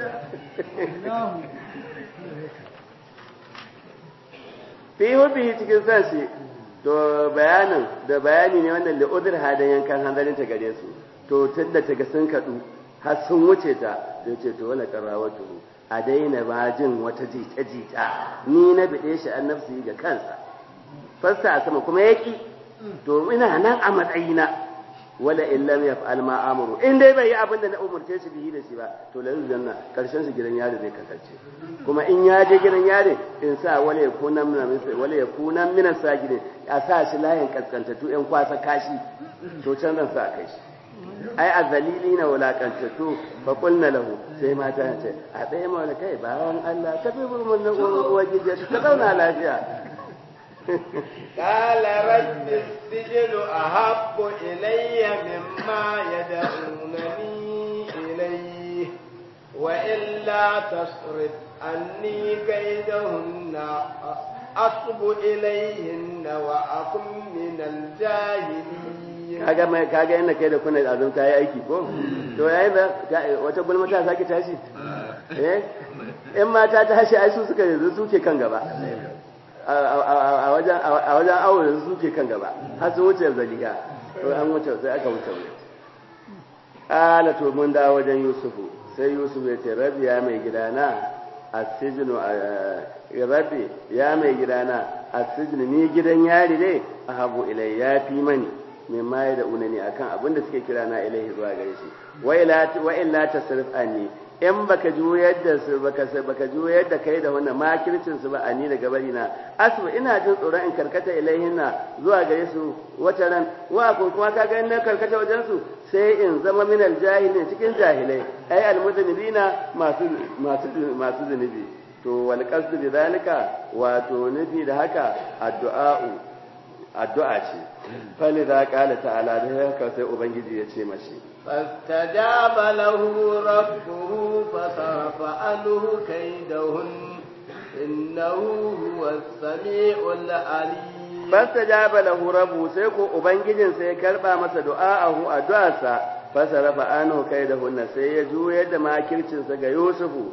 fi hubbi cikin san shi to bayanin da bayani ne wannan da udur hadan yankan hanzarin ta gare su to tunda ta ga sun kadu har sun wuce ta sai ce to wala qarawatu a daina ba jin wata jita jita ni na bide shi an nafsi ga kansa fasta a sama kuma yaki to ina nan a matsayina wala in lam yaf'al ma amuru in dai bai yi abin da na umurce shi bihi da shi ba to la janna karshen shi gidan yari zai kasance kuma in ya je gidan yari in sa wala yakuna min wala yakuna min sajidin a sa shi layin kaskantatu yan kwasa kashi to can zan sa kai shi ai azalili na wulakantattu fa qulna lahu sai mata ce a tsaye mana kai bawan Allah ka bi mun nan uwa gije ka zauna lafiya قال رب السجن أحب إلي مما يدعونني إليه وإلا تصرف عني كيدهن أصب إليهن وأكن من الجاهلين kaga mai kaga inda kai da kuna azum ta yi aiki ko to yayi ba wata gulma ta saki tashi eh in mata ta tashi ai su suka yanzu suke kan gaba a wajen a wajen awo yanzu suke kan gaba har su wuce zaliga to an wuce sai aka wuce wuce ala to mun da wajen yusufu sai yusuf ya ce rabi ya mai gidana asijinu rabi ya mai gidana asijinu ni gidan yari dai ahabu ilai ya fi mani min ma da unani akan abin da suke kira na ilaihi zuwa gare shi wa illa wa illa tasrif anni in baka juyar da su baka baka juyar da kai da wannan makircin su ba ani daga bari na asu ina jin tsoron in karkata ilaihinna zuwa gare su wata ran wa ko kuma kaga in na karkata wajen su sai in zama min aljahilin cikin jahilai ai almudnibina masu masu masu zunubi to wal qasdu bi zalika wato nufi da haka addu'a'u addu'a ce falidha qala ta'ala da haka sai ubangiji ya ce mashi فاستجاب له ربه فصرف عنه كيدهن إنه هو السميع العليم فاستجاب له ربه sai ko ubangijin sai ya karba masa du'a'ahu addu'arsa fasarafa anhu kaidahunna sai ya juyar da makircin sa ga Yusufu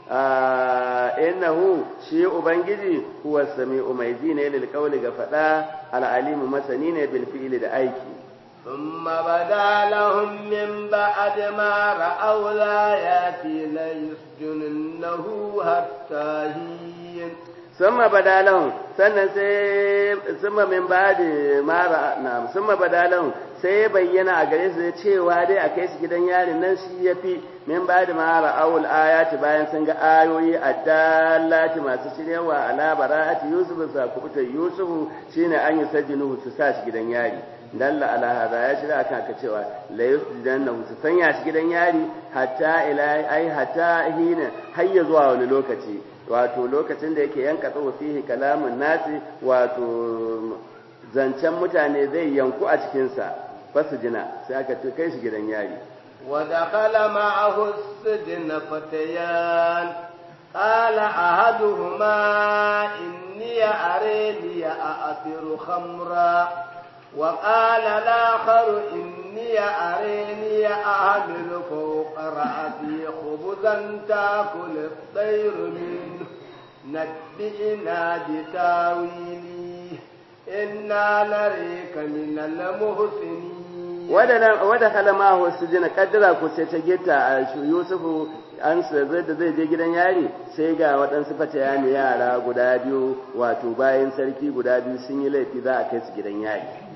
innahu shi ubangiji huwa sami'u mai ji ne lil qawli ga fada al alimu masani ne bil fi'li da aiki ثم بدا لهم من بعد ما رأوا الآيات ليسجننه حتى حين ثم بدا لهم sannan sai summa min ba'di ma na summa bada lahum sai ya bayyana a gare su cewa dai a kai su gidan yarin nan shi yafi min ba'di ma ra'awul ayati bayan sun ga ayoyi addallati masu shiryawa ala bara'ati yusuf sa kubuta yusuf shine an yi sajinu su sa shi gidan yari dalla ala hada ya shirya akan ka cewa la yusjanna su sanya shi gidan yari hatta ila ai hatta hina hayya zuwa wani lokaci wato lokacin da yake yanka tsawo fihi kalamun nasi wato zancen mutane zai yanku a cikinsa fasu jina sai aka ce kai shi gidan yari ودخل معه السجن فتيان قال أحدهما إني أريني أأثر خمرا وقال الآخر إني أريني أعمل فوق رأسي خبزا تأكل الطير منه نبئنا بتاويله إنا نريك من المحسنين wadda halama wasu jina kaddara ko sai ta gita a yusufu an zai da zai je gidan yari sai ga waɗansu fata ne yara guda biyu wato bayan sarki guda biyu sun yi laifi za a kai su gidan yari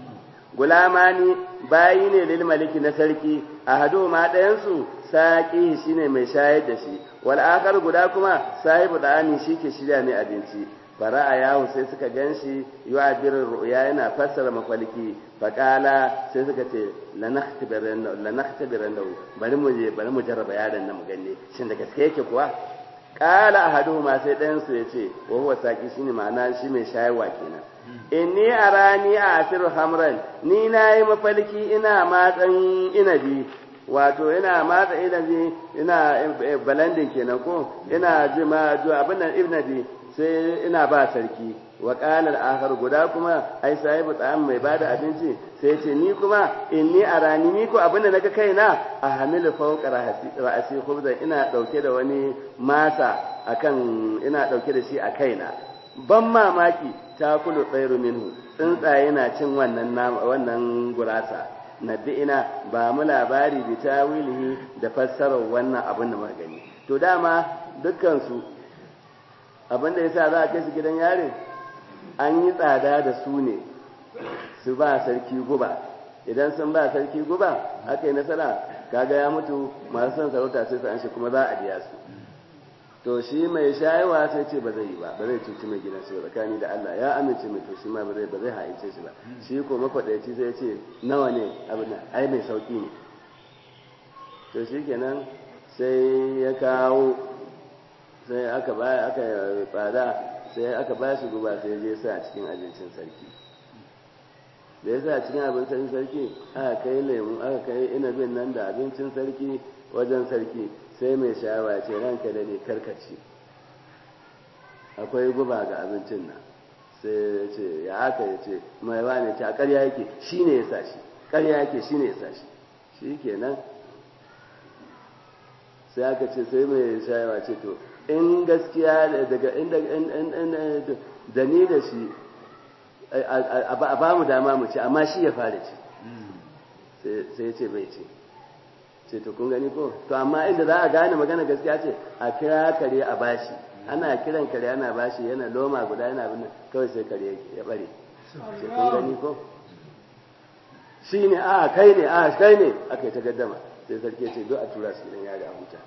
gulamani bayi ne lil maliki na sarki ahadu ma ɗayan su saqi shine mai shayar da shi wal akhar guda kuma sahibu da'ani shike shirya mai abinci fara'a yahu sai suka ganshi yu'abiru ru'ya yana fassara mafalki faqala sai suka ce lanahtabiran lanahtabiran bari mu je bari mu jarraba yaron nan mu ganne shin da gaske yake kuwa qala ahaduhuma sai ɗayan su yace wa huwa saqi shine ma'ana shi mai shayarwa kenan inni arani a asiru hamran ni nayi mafalki ina matsan inabi wato ina matsa inabi ina balandin kenan ko ina jima abin nan inabi sai ina ba sarki wa qala al-akhar guda kuma ai sahibu ta'am mai bada abinci sai ce ni kuma inni arani ni ko abin da naga kaina a hamilu fawqa ra'asi khubzan ina dauke da wani masa akan ina dauke da shi a kaina ban mamaki ta kulu tsairu minhu tsuntsaye na cin wannan wannan gurasa nabi ina ba mu labari bi tawilihi da fassarar wannan abin da muka gani to dama dukkan su abin da yasa za a kai su gidan yarin an yi tsada da su ne su ba sarki guba idan sun ba sarki guba aka yi nasara kaga ya mutu masu son sarauta sai su an shi kuma za a biya su to shi mai shayarwa sai ce ba zai yi ba ba zai cuci mai gidan shi tsakani da Allah ya amince mai to shi ma ba zai ba zai haice shi ba shi ko makwadaici sai ce nawa ne abin ai mai sauki ne to shi kenan sai ya kawo sai aka ba aka tsada sai aka ba shi guba sai ya sa a cikin abincin sarki da ya sa a cikin abincin sarki aka kai lemu aka kai inabin nan da abincin sarki wajen sarki sai mai sha'awa ce ranka da ne karkaci akwai guba ga abincin nan sai ya ce ya haka ya ce mai wane ce a karya yake shi ne ya sa shi karya yake shi ne ya sa shi shi kenan sai aka ce sai mai sha'awa ce to in gaskiya daga inda da ni da shi a ba mu dama mu ci amma shi ya fara ci sai ya ce bai ce ce to kun gani ko to amma inda za a gane magana gaskiya ce a kira kare a bashi ana kiran kare ana bashi yana loma guda yana abin kawai sai kare ya bare ce kun gani ko shi ne a kai ne a kai ne aka yi ta gaddama sai sarki ce duk a tura su gidan yari a huta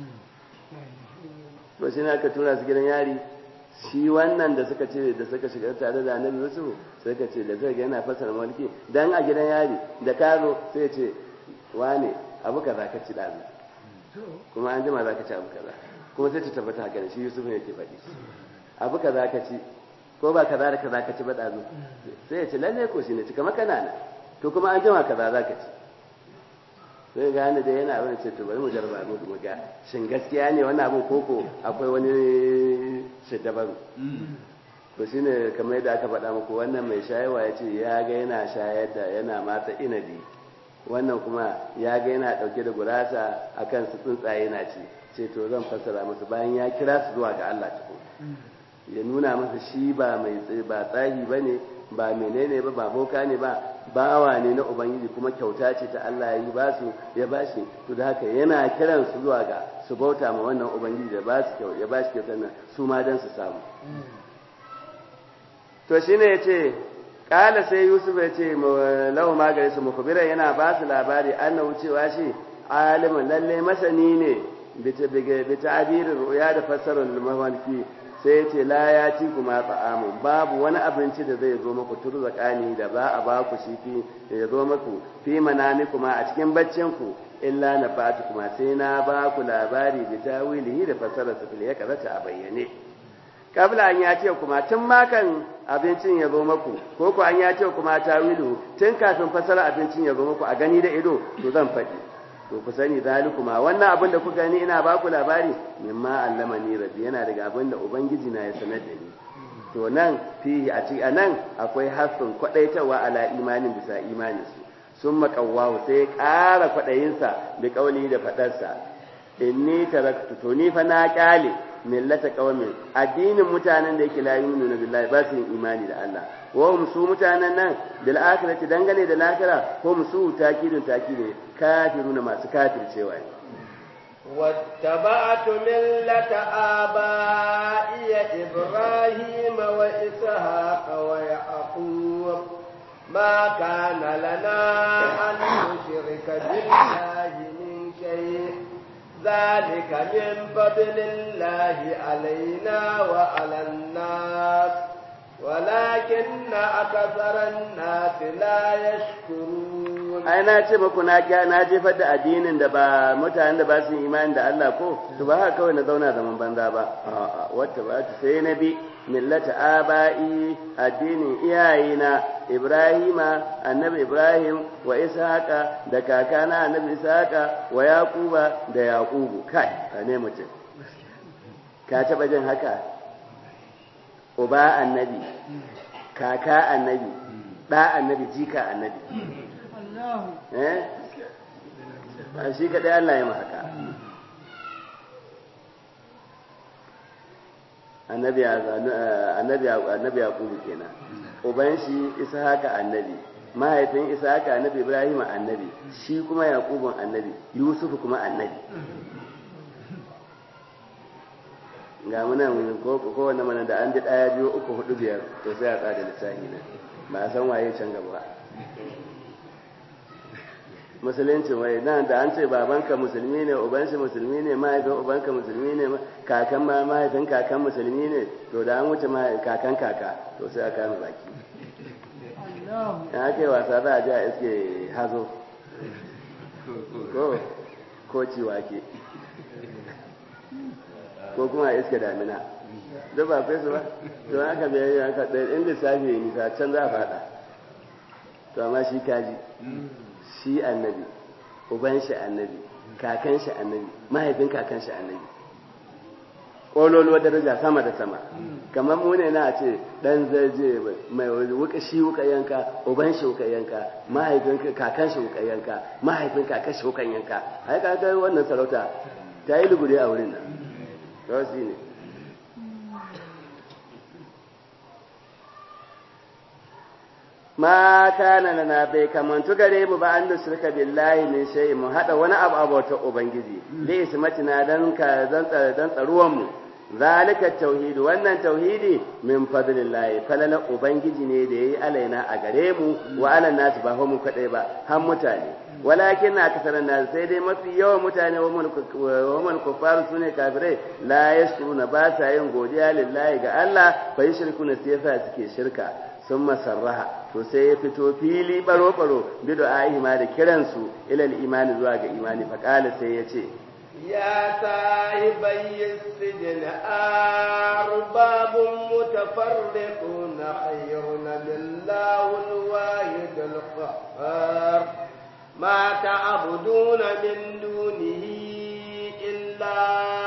to shi ne aka tura su gidan yari shi wannan da suka ce da suka shiga tare da annabi Yusuf sai ka ce da zai ga yana fasara mulki dan a gidan yari da karo sai ce wane abu kaza ka ci dazu kuma an jima za ka ci abu kaza kuma sai ta tabbata haka da shi Yusuf ne yake faɗi abu kaza ka ci ko ba kaza da kaza ka ci ba dazu sai ya ce lalle ko shi ne cika maka nana to kuma an jima kaza za ka ci sai gane da yana abin ce to bari mu jarba mu mu ga shin gaskiya ne wannan abin koko akwai wani shiddabaru to shine kamar yadda aka faɗa muku wannan mai shayarwa ya ce ya ga yana shayar da yana matsa inabi wannan kuma ya ga yana ɗauke da gurasa akan su tsuntsaye na ci ce to zan fassara masa bayan ya kira su zuwa ga Allah ciko ya nuna masa shi ba mai ba tsahi bane ba menene ba ba boka ne ba bawa ne na ubangiji kuma kyauta ce ta Allah ya yi ba su ya ba shi to da haka yana kiran su zuwa ga su bauta ma wannan ubangiji da ba su kyau ya ba shi kyautar nan su ma dan su samu to shine yace kala sai Yusuf ya ce lahu magare su mukbira yana ba su labari annahu cewa shi alimin lalle masani ne bi ta'birin ru'ya da fassarar mafarki sai ce la ya ci kuma ta'amun babu wani abinci da zai zo muku turzakani da ba a baku shi fi ya zo muku fi manami kuma a cikin baccin ku illa na fatu kuma sai na ba ku labari bi tawilihi da fassarar su ya karata a bayyane kabla an ya ce kuma tun makan abincin ya zo muku ko ku an ya ce kuma tawilu tun kafin fassara abincin ya zo muku a gani da ido to zan faɗi to ku sani zalikuma wannan abin da kuka ni ina baku labari mimma allama ni rabbi yana daga abin da ubangiji na ya sanar da ni to nan fihi a cikin nan akwai hasun kwadaitawa ala imanin bisa imanin su sun makawahu sai ƙara kwadayinsa bi kauli da fadarsa inni taraktu to ni fa na kyale millata qaumin addinin mutanen da yake la yu'minu billahi ba su yin imani da Allah wa hum su mutanen nan bil akhirati dangane da lahira hum su takidun takide kafiruna masu kafircewa ne واتبعت ملة آبائي إبراهيم وإسحاق ويعقوب ما كان لنا أن نشرك بالله من شيء ذلك من فضل الله علينا وعلى الناس ولكن أكثر الناس لا يشكرون ai na ce muku na kya na jefar da addinin da ba mutanen da ba su imani da Allah ko to ba haka kawai na zauna zaman banza ba a'a wata ba ta sai na bi millata aba'i addinin iyayena Ibrahima annabi Ibrahim wa Ishaqa da kakana annabi Ishaqa wa Yaquba da Yaqubu kai ne mutum ka taba jin haka uba annabi kaka annabi da annabi jika annabi eh shi kadai Allah ya haka annabi annabi annabi yaqubu kenan uban shi ishaqa annabi mahaifin ishaqa annabi ibrahim annabi shi kuma yaqubun annabi yusuf kuma annabi ga munan ko ko wannan mana da an ji daya biyu uku hudu biyar to sai a tsada lissafi na ba a san waye can gaba musulunci wai nan da an ce babanka musulmi ne uban shi musulmi ne mahaifin ubanka musulmi ne kakan ma mahaifin kakan musulmi ne to da an wuce kakan kaka to sai a kama baki in aka yi wasa za a ji a iske hazo ko ko ciwake ko kuma a iske damina duk ba kai su ba to haka bai yi haka ɗaya in lissafi ya nisa can za a faɗa to amma shi kaji shi annabi uban shi annabi kakan shi annabi mahaifin kakan shi annabi ƙololuwa daraja sama da sama kamar mu ne na ce dan zaje mai wuka shi wuka yanka uban shi wuka yanka mahaifin kakan shi wuka yanka mahaifin kakan shi wuka yanka ai ka ga wannan sarauta ta yi lugure a wurin nan to shi ne ma kana lana bai kamantu gare mu ba an da shirka billahi min shay mu hada wani abu abota ubangiji li ismatina dan ka dan dan tsaruwan mu zalika tauhid wannan tauhidi min fadlillahi falala ubangiji ne da yayi alaina a gare mu wa ala nas ba mu kadai ba har mutane walakin na kasaran nas sai dai mafi yawan mutane wa man kufaru sune kafirai la yashkuruna ba sa yin godiya lillahi ga Allah fa yushrikuna sai yasa suke shirka sun masarraha to sai ya fito fili baro-baro bido ma da kiransu ilal imani zuwa ga imani faƙala sai ya ce ya sahibai sijin arbabun mutafarriqun khayrun billahu alwahid alqahhar ma ta'buduna min dunihi illa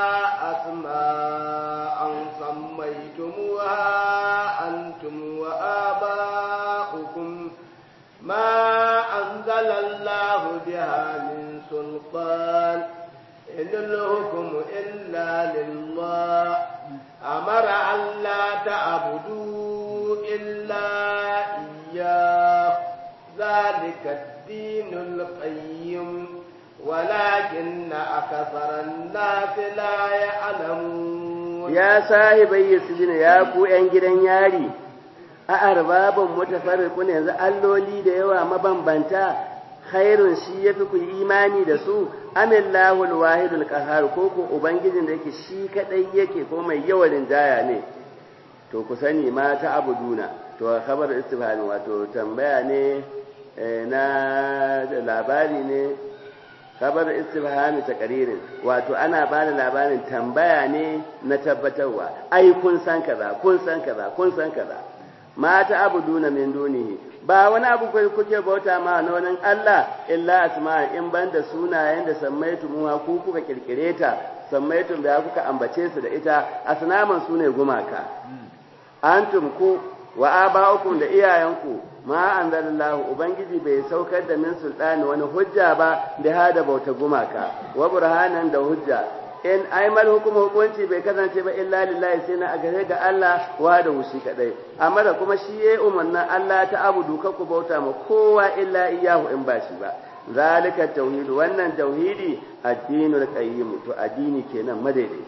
asma'an sammaytumuha أنتم وآباؤكم ما أنزل الله بها من سلطان إن الحكم إلا لله أمر أن لا تعبدوا إلا إياه ذلك الدين القيم ولكن أكثر الناس لا يعلمون ya sahibai sujina ya ku ‘yan gidan yari, a arbabin mutafarriku ne yanzu alloli da yawa mabambanta, khairun shi ya fi ku imani da su, amillahu alwahidul qahhar ko ko ubangijin da yake shi kadai yake ko mai yawan jaya ne. To ku sani ma ta abuduna, to khabar istifhami wato tambaya ne na labari ne kabar istifhami taqririn wato ana ba da labarin tambaya ne na tabbatarwa ai kun san kaza kun san kaza kun san kaza mata abuduna min dunihi ba wani abu kai kuke bauta ma na wani Allah illa asma in banda sunayen da sammaitu muha ku kuka kirkire ta sammaitu da kuka ambace su da ita asnaman sune gumaka antum ku wa aba'ukum da iyayenku ma anzalallahu ubangiji bai saukar da min sultani wani hujja ba da hada bauta gumaka wa burhanan da hujja in aimal hukuma hukunci bai kasance ba illa lillahi sai na gare ga Allah wa da wushi kadai amma da kuma shi yayi umarnin Allah ta abudu ka ku bauta ma kowa illa iyahu in ba shi ba zalika tauhid wannan tauhidi addinul qayyim to addini kenan madaidaici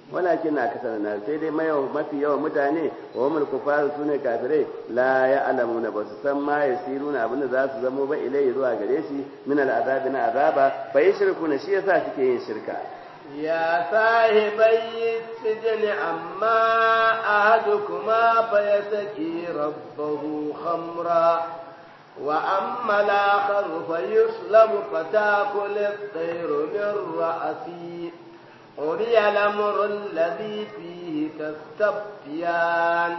walakin na kasar na sai dai mafi yawan mutane wa umul kufaru sune kafirai la ya alamuna ba su san ma ya siruna abin da za su zamo ba ilai zuwa gare shi min al'azabi na azaba fa yi shirku na shi yasa suke yin shirka يا صاحبي السجن أما أحدكما فيسقي ربه خمرا وأما الآخر فيسلم فتأكل الطير من رأسه قضي الأمر الذي فيه تستفتيان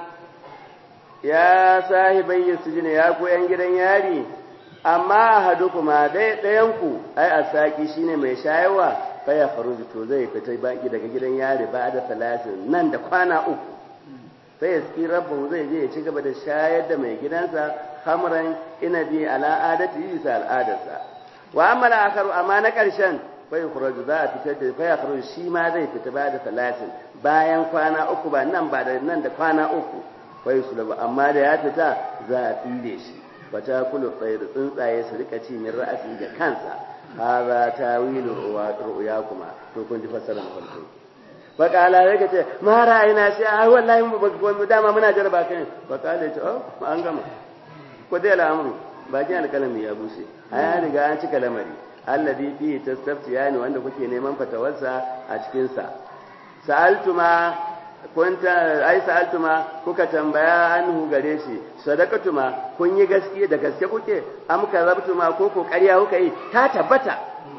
يا صاحبي السجن يا كو gidan yari amma ahadukuma dai ɗayanku ai asaki shine mai shayarwa faya faruji to zai fita baki daga gidan yari ba da talatin nan da kwana uku sai ya ski rabbu zai je ya ci gaba da shayar da mai gidansa hamran inabi ala adati bisa al'adarsa wa amma la akharu amma na karshen fa yukhraju za a fitar da fa yakhruju shi ma zai fita ba da talatin bayan kwana uku ba nan ba da nan da kwana uku fa yusulabu amma da ya fita za a tsire shi wata kulu tsayir tsuntsaye su rika ci min ra'asi ga kansa hada tawilu ru'yakuma to kun ji fassara mafarki fa kala ya kace ma ra'ayina shi ai wallahi mu dama muna jaraba kai fa kala ce oh an gama ko dai al'amuru bakin alkalami ya bushe ai riga an cika lamari alladhi fi tastaftiyani wanda kuke neman fatawarsa a cikin sa sa'altuma kunta ai sa'altuma kuka tambaya anhu gare shi sadaqatuma kun yi gaskiya da gaske kuke am karabtuma ko ko ƙarya kuka yi ta tabbata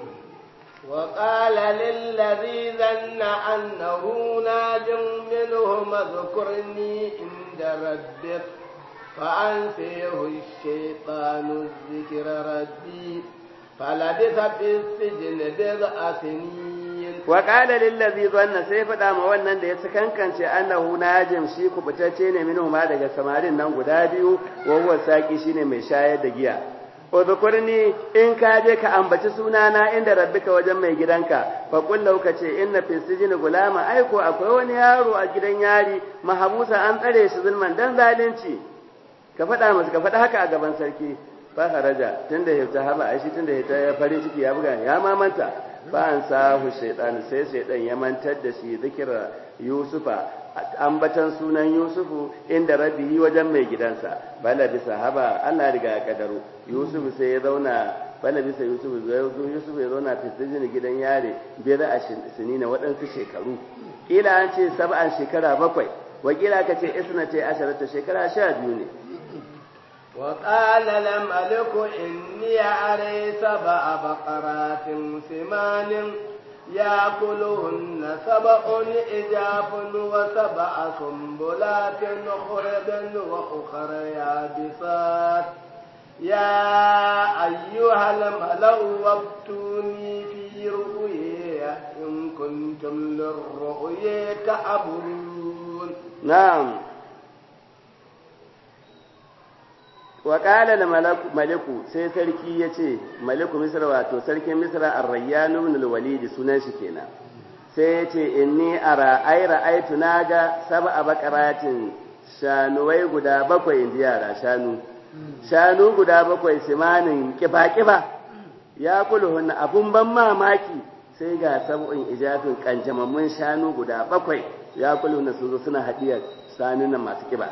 wa qala lil ladhi dhanna annahu najim minhum dhkurni inda rabbik fa ansihu ash-shaytanu dhikra rabbi falabitha fi sijni bid'a sinin wa qala lil ladhi dhanna sai fada ma wannan da ya sakankance annahu najim shi kubutacce ne minhu ma daga samarin nan guda biyu wa huwa saki shine mai shayar da giya udhkurni in ka je ka ambaci sunana inda rabbika wajen mai gidanka fa qul lahu kace inna fi sijni gulama aiko akwai wani yaro a gidan yari mahabusa an tsare shi zulman dan zalunci ka fada masa ka fada haka a gaban sarki fa haraja tunda ya ta haba ai shi tunda ya ta farin ciki ya buga ya mamanta fa an sahu shaytan sai shaytan ya mantar da shi zikira yusufa ambatan sunan yusufu inda rabbihi wajen mai gidansa bala bisa haba Allah riga ya kadaro yusufu sai ya zauna bala bisa yusufu yusufu ya zauna fitajin gidan yare biyar a sinina waɗansu shekaru kila an ce sab'an shekara bakwai wakila ka ce isna ce asharata shekara sha biyu ne وقال الملك إني أري سبع بقرات سمان يأكلهن سبع إجاف وسبع سنبلات خرب وأخر يابسات يا أيها الملأ وابتوني في رؤيا إن كنتم للرؤيا تعبرون نعم wa ƙala da maliku sai sarki ya ce maliku misra wato sarkin misra arrayyanu ibn al-walid sunan shi kenan sai ya ce inni ara ai ra'aitu naga sab'a baqaratin shanuwai guda bakwai inji yara shanu shanu guda bakwai simanin kiba kiba ya kulhun abun ban mamaki sai ga sab'un ijafin kanjamammun shanu guda bakwai ya kulhun su zo suna hadiyar sanunan masu kiba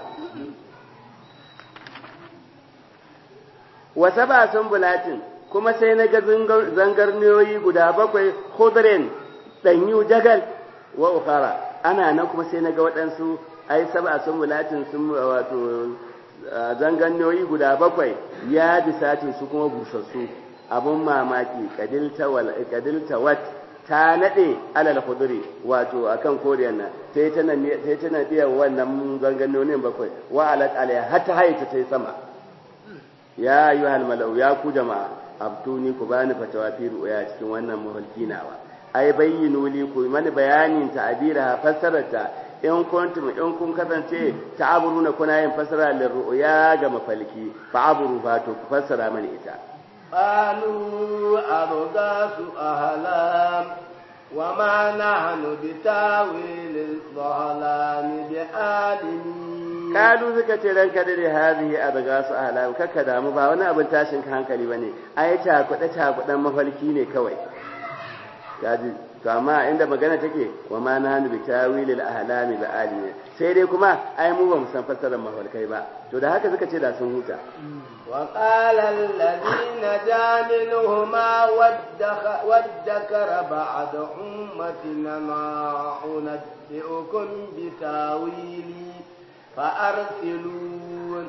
wasa ba sun bulatin kuma sai na ga zangarniyoyi guda bakwai khudrin danyu jagal wa ukhara ana nan kuma sai na ga waɗansu ai saba sun bulatin sun wato zangarniyoyi guda bakwai ya bisatin su kuma busassu abun mamaki kadilta wal kadilta wat ta nade alal khudri wato akan koriyan nan sai tana sai tana biya wannan zangarniyoyin bakwai wa alat alaiha hatta haita tai sama ya yi mala'u ya ku jama'a abtuni ku bani fatawa fi ru'ya cikin wannan mafarki nawa ai bayyinu li ku mani bayanin ta'abira fassararta in kuntum in kun kasance ta'aburuna kuna yin fassara lil ru'ya ga mafalki fa aburu fa to ku fassara mani ita qalu abgasu ahlam وما نحن بتاويل الظلام بعالمين kalu suka ce ranka da da hadhihi abgasu ahlam kaka damu ba wani abin tashin hankali bane ai ta kuɗa ta kuɗan mafalki ne kawai kaji to amma inda magana take wa ma nahnu bi tawilil ahlami bi alimi sai dai kuma ai mu ba mu san fassarar mafarkai ba to da haka suka ce da sun huta وقال الذي نجا منهما وادكر بعد أمتنا ما أنبئكم بتاويلي فأرسلون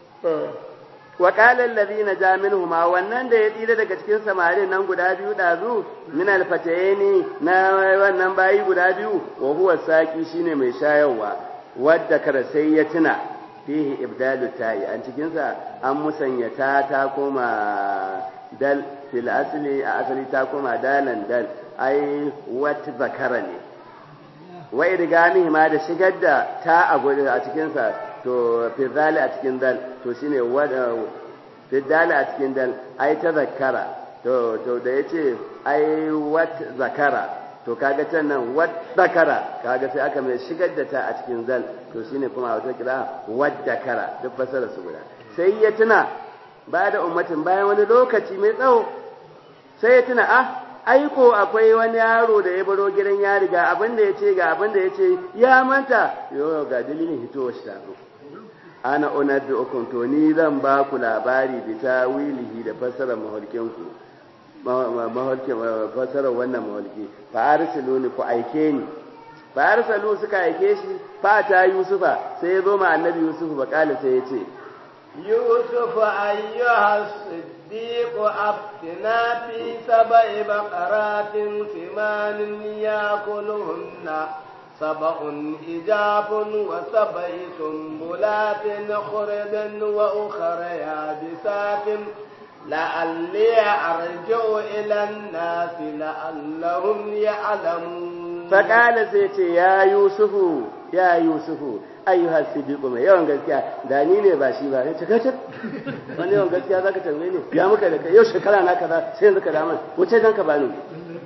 وقال الذين جاء منهما wannan da ya tsira daga cikin samarin nan guda biyu dazu min alfatayni na wannan bayi guda biyu wa huwa saki shine mai shayarwa wadda kar sai ya tuna fihi ibdalu ta'i an cikin sa an musanya ta ta koma dal fil asli a asali ta koma dalan dal ai wat zakara ne wa idgamihi ma da shigar da ta a gudu a cikin sa to fi zali a cikin dal to shine wada fi dali a cikin dal ai ta zakara to to da yace ai wat zakara to kaga can nan wat zakara kaga sai aka mai shigar da ta a cikin dal to shine kuma wata kira wat zakara duk fasara su guda sai ya tuna ba da ummatin bayan wani lokaci mai tsawo sai ya tuna ah aiko akwai wani yaro da ya baro gidan ya riga abin da ya ce ga abin da ya ce ya manta yau ga dalilin hitowar shi tazo ana unaddu ukun to ni zan ba ku labari bi tawilihi da fassarar maholkin ku maholkin fassarar wannan maholki fa arsiluni ku aike ni fa arsalu suka aike shi fa ta yusufa sai ya zo ma annabi yusuf ba kala sai ya ce يوسف أيها الصديق أفتنا في سبع بقرات ثمان يأكلهن سبع إجاب وسبع سنبلات خرد وأخر يابسات لعلي أرجع إلى الناس لعلهم يعلمون فقال سيتي يا يوسف يا يوسف ayyuha sidiqu mai yawan gaskiya da ni ne ba shi ba sai ta kace wani yawan gaskiya zaka tambaye ni ya muka da kai yau shekara na kaza sai yanzu ka da mun wuce dan ka bani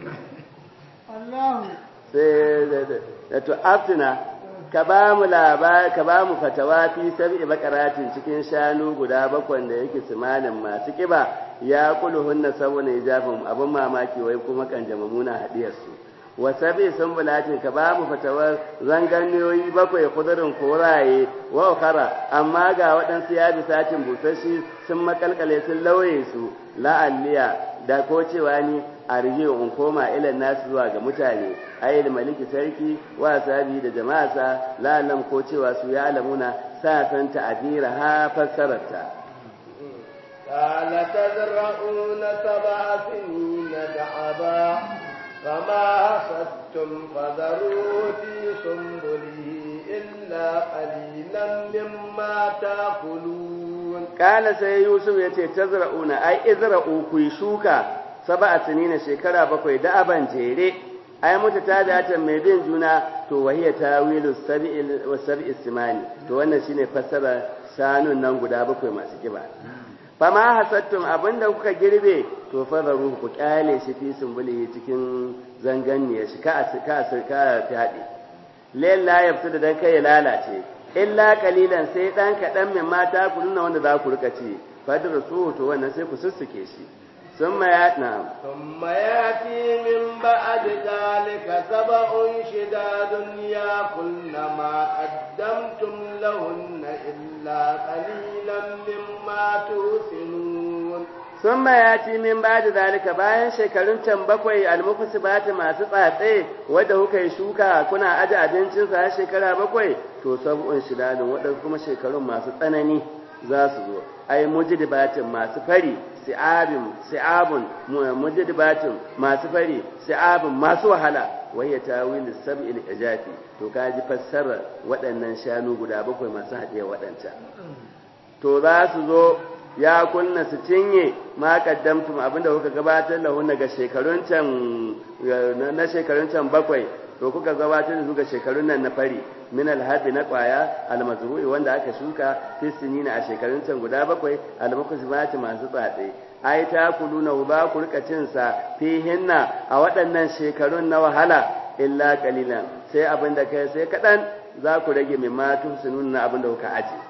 Allah sai da to aftina ka ba mu labari ka ba mu fatawa fi sab'i bakaratin cikin shanu guda bakwan da yake simanin masu kiba ya kuluhunna sabuna ijafin abin mamaki wai kuma kan jamamuna hadiyar su wasabi sun bulatin ka ba mu fatawar zanganiyoyi bakwai kudurin koraye wa ukara amma ga waɗansu ya bi satin busashi sun makalkale sun lauye su la'alliya da ko cewa ni a rige in koma ilan nasu zuwa ga mutane ayyul maliki sarki wa sabi da jama'asa la'allam ko cewa su ya alamuna sa san ta'abira ha fassararta قال تزرعون سبع سنين دعبا فما حصدتم فذروا في سنبله إلا قليلا مما تأكلون قال سي يوسف يتي تزرعون أي ازرعوا كي شوكا سبع سنين شكرا بكوي دعبا جيري ai mutu ta da mai bin juna to wahiya tawilu sab'il wa sab'is simani to wannan shine fassara shanun nan guda bakwai masu kiba fama hasattum abinda kuka girbe to fadaru ku kyale shi fi sumbuli cikin zanganniya shi ka ka ka fadi lalla yafsu da dan kai ya lalace illa qalilan sai dan kadan min mata ku nuna wanda za ku rika ci fadru su to wannan sai ku sussuke shi ثم ياتنا ثم ياتي من بعد ذلك سبع شداد ياكلن ما قدمتم لهن إلا قليلا مما توسنون ثم ياتي من بعد ذلك bayan shekarun can bakwai almufsibati masu tsatse wanda kuka yi shuka kuna aje abincin sa shekara bakwai to sab'un shidadun wadansu kuma shekarun masu tsanani za su zo ai mujdibatin masu fari si'abin si'abun mujdibatin masu fari si'abun masu wahala waya tawil sab'il ijafi to kaji fassara waɗannan shanu guda bakwai masu haɗe waɗancan to za su zo ya kunna su cinye ma kaddamtum abinda kuka gabatar da daga shekarun can na shekarun can bakwai to kuka gabatar da su ga shekarun nan na fari min alhabi na kwaya almazru'i wanda aka shuka fi sinina a shekarun can guda bakwai almukusmati masu tsatse ai ta kuluna ba ku rika cin sa fi hinna a waɗannan shekarun na wahala illa qalilan sai abin da kai sai kadan za ku rage min ma tumsunun na abin da kuka aje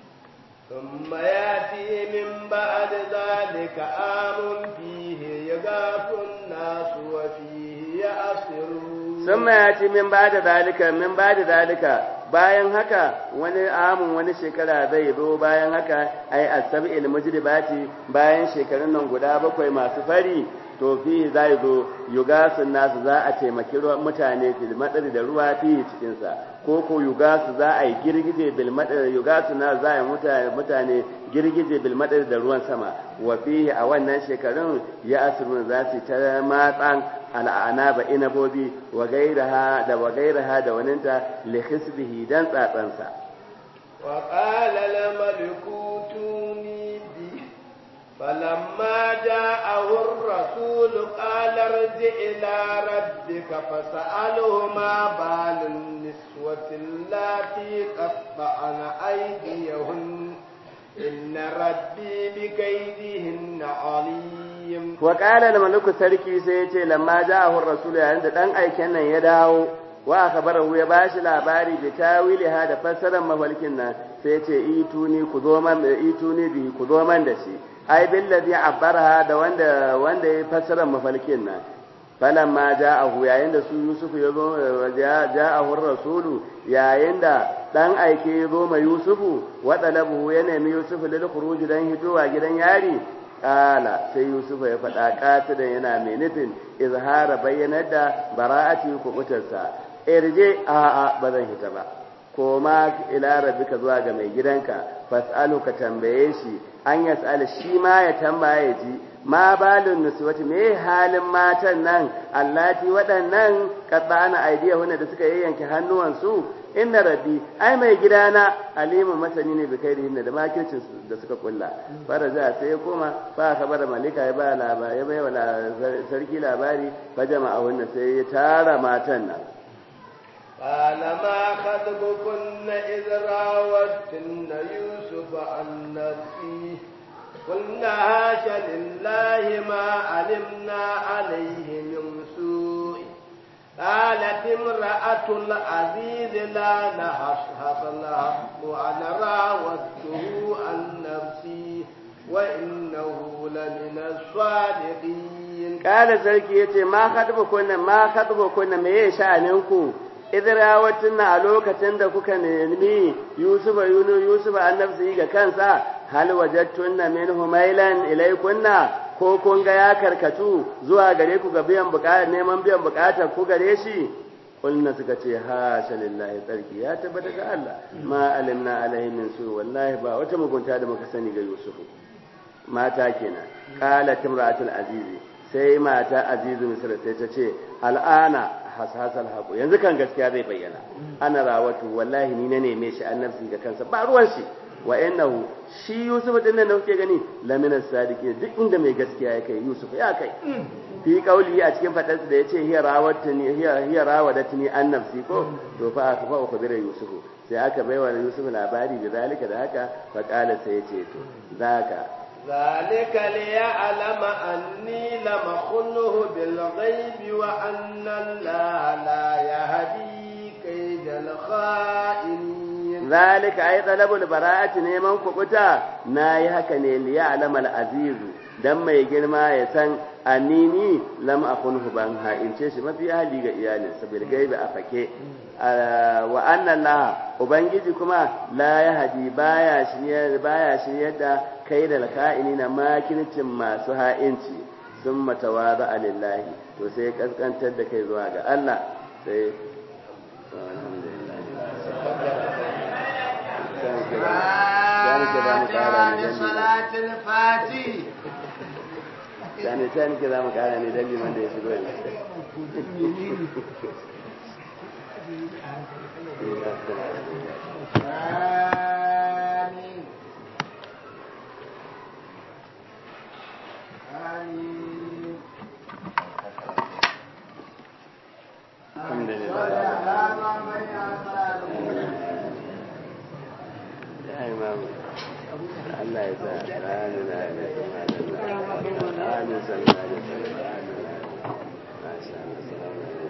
ثم ياتي من بعد ذلك عام فيه يغاث الناس وفيه ناصرون sun ya ce min ba da zalika min ba da zalika bayan haka wani amun wani shekara zai zo bayan haka ai asab'il mujribati bayan shekarun nan guda bakwai masu fari to fi zai zo yugasun nasu za a taimaki mutane fil madari da ruwa fi cikin sa ko ko yugasu za a yi girgije bil madari yugasu nasu za a yi mutane mutane girgije bil madari da ruwan sama wa fihi a wannan shekarun ya asrun za su ta matsan al'anaba inabobi wa gairaha da wa gairaha da waninta li hisbihi dan tsatsansa wa qala la malikutuni bi falamma ja'ahu ar-rasul qala irji ila rabbika fas'alhu ma balun niswati allati qatta'na aydiyahun inna rabbi bikaydihinna alim wa qala al-maliku sarki sai ya ce lamma ja'ahu ar-rasul yayin da dan aiken nan ya dawo wa akhbarahu ya bashi labari bi tawiliha da fassarar mafalkin nan sai ya ce ituni ku zo man ituni bi ku zo man da shi ai billazi abbaraha da wanda wanda ya fassarar mafalkin nan falamma ja'ahu yayin da su Yusuf ya zo ja'ahu ar-rasul yayin da dan aike ya zo ma Yusufu wa talabu ya nemi Yusuf lil khuruj dan hitowa gidan yari kala sai yusufa ya faɗa kasidan yana mai nufin izhara bayyanar da bara'ati kubutarsa irje a a ba zan hita ba koma ila rabbika zuwa ga mai gidanka fas'alu ka tambaye shi an yas'ala shi ma ya tambaye ji ma balun nuswati me halin matan nan allati waɗannan qaddana aidiyahunna da suka yayyanke hannuwansu inna rabbi ai mai gidana alimun masani ne bikai da da makircin da suka kulla faraja sai ya koma fa kabara malika ya ba labari ya bai sarki labari fa jama'a wannan sai ya tara matan nan قال ما خطبكن إذ راوتن يوسف عن نفسه قلنا هاش لله ما علمنا عليه من سوء قالت امرأة العزيز لا نحصحص الحق وأنا راودته عن نفسي وإنه لمن الصادقين قال سركي يتي ما خطبكن ما خطبكن me sha'aninku idrawatun a lokacin da kuka nemi Yusuf yunu Yusuf annabsi ga kansa hal wajadtunna minhu mailan ilaykunna ko kun ga ya karkatu zuwa gare ku ga biyan bukatar neman biyan bukatar ku gare shi kulna suka ce ha lillahi tsarki ya tabbata ga Allah ma alimna alaihi min su wallahi ba wata mugunta da muka sani ga Yusuf mata kenan qalat imra'atul azizi sai mata azizu misra sai ta ce al'ana hasasal haqu yanzu kan gaskiya zai bayyana ana rawatu wallahi ni na neme shi annabsi ga kansa ba ruwan shi wa innahu shi Yusuf din nan da kuke gani lamina sadiki duk inda mai gaskiya ya kai Yusuf ya kai fi kauli a cikin fadarsa da yace hiya rawatni hiya hiya rawadatni an nafsi ko to fa aka fa ukhbira Yusuf sai aka baiwa Yusuf labari da zalika da haka fa kala sai yace to zaka ذلك ليعلم أني لم أخنه بالغيب وأن الله لا يهدي كيد الخائنين ذلك أي طلب البراءة نيمان كبتا ناي هكا نيل يعلم العزيز dan mai girma ya san anini lam akunhu ban ha in ce shi mafi hali ga iyalinsa bil gaibi a fake wa anna Allah ubangiji kuma la yahdi baya shi baya shi yadda kai da ka'ini na makircin masu ha'inci sun matawaza lillahi to sai kaskantar da kai zuwa ga Allah sai صلاة الفاتح sani ta nake za mu kara ne don liman da ya shigo ne آمين آمين الحمد لله ya imam Allah ya sa ranar da ya amin sallallahu alaihi wasallam masha Allah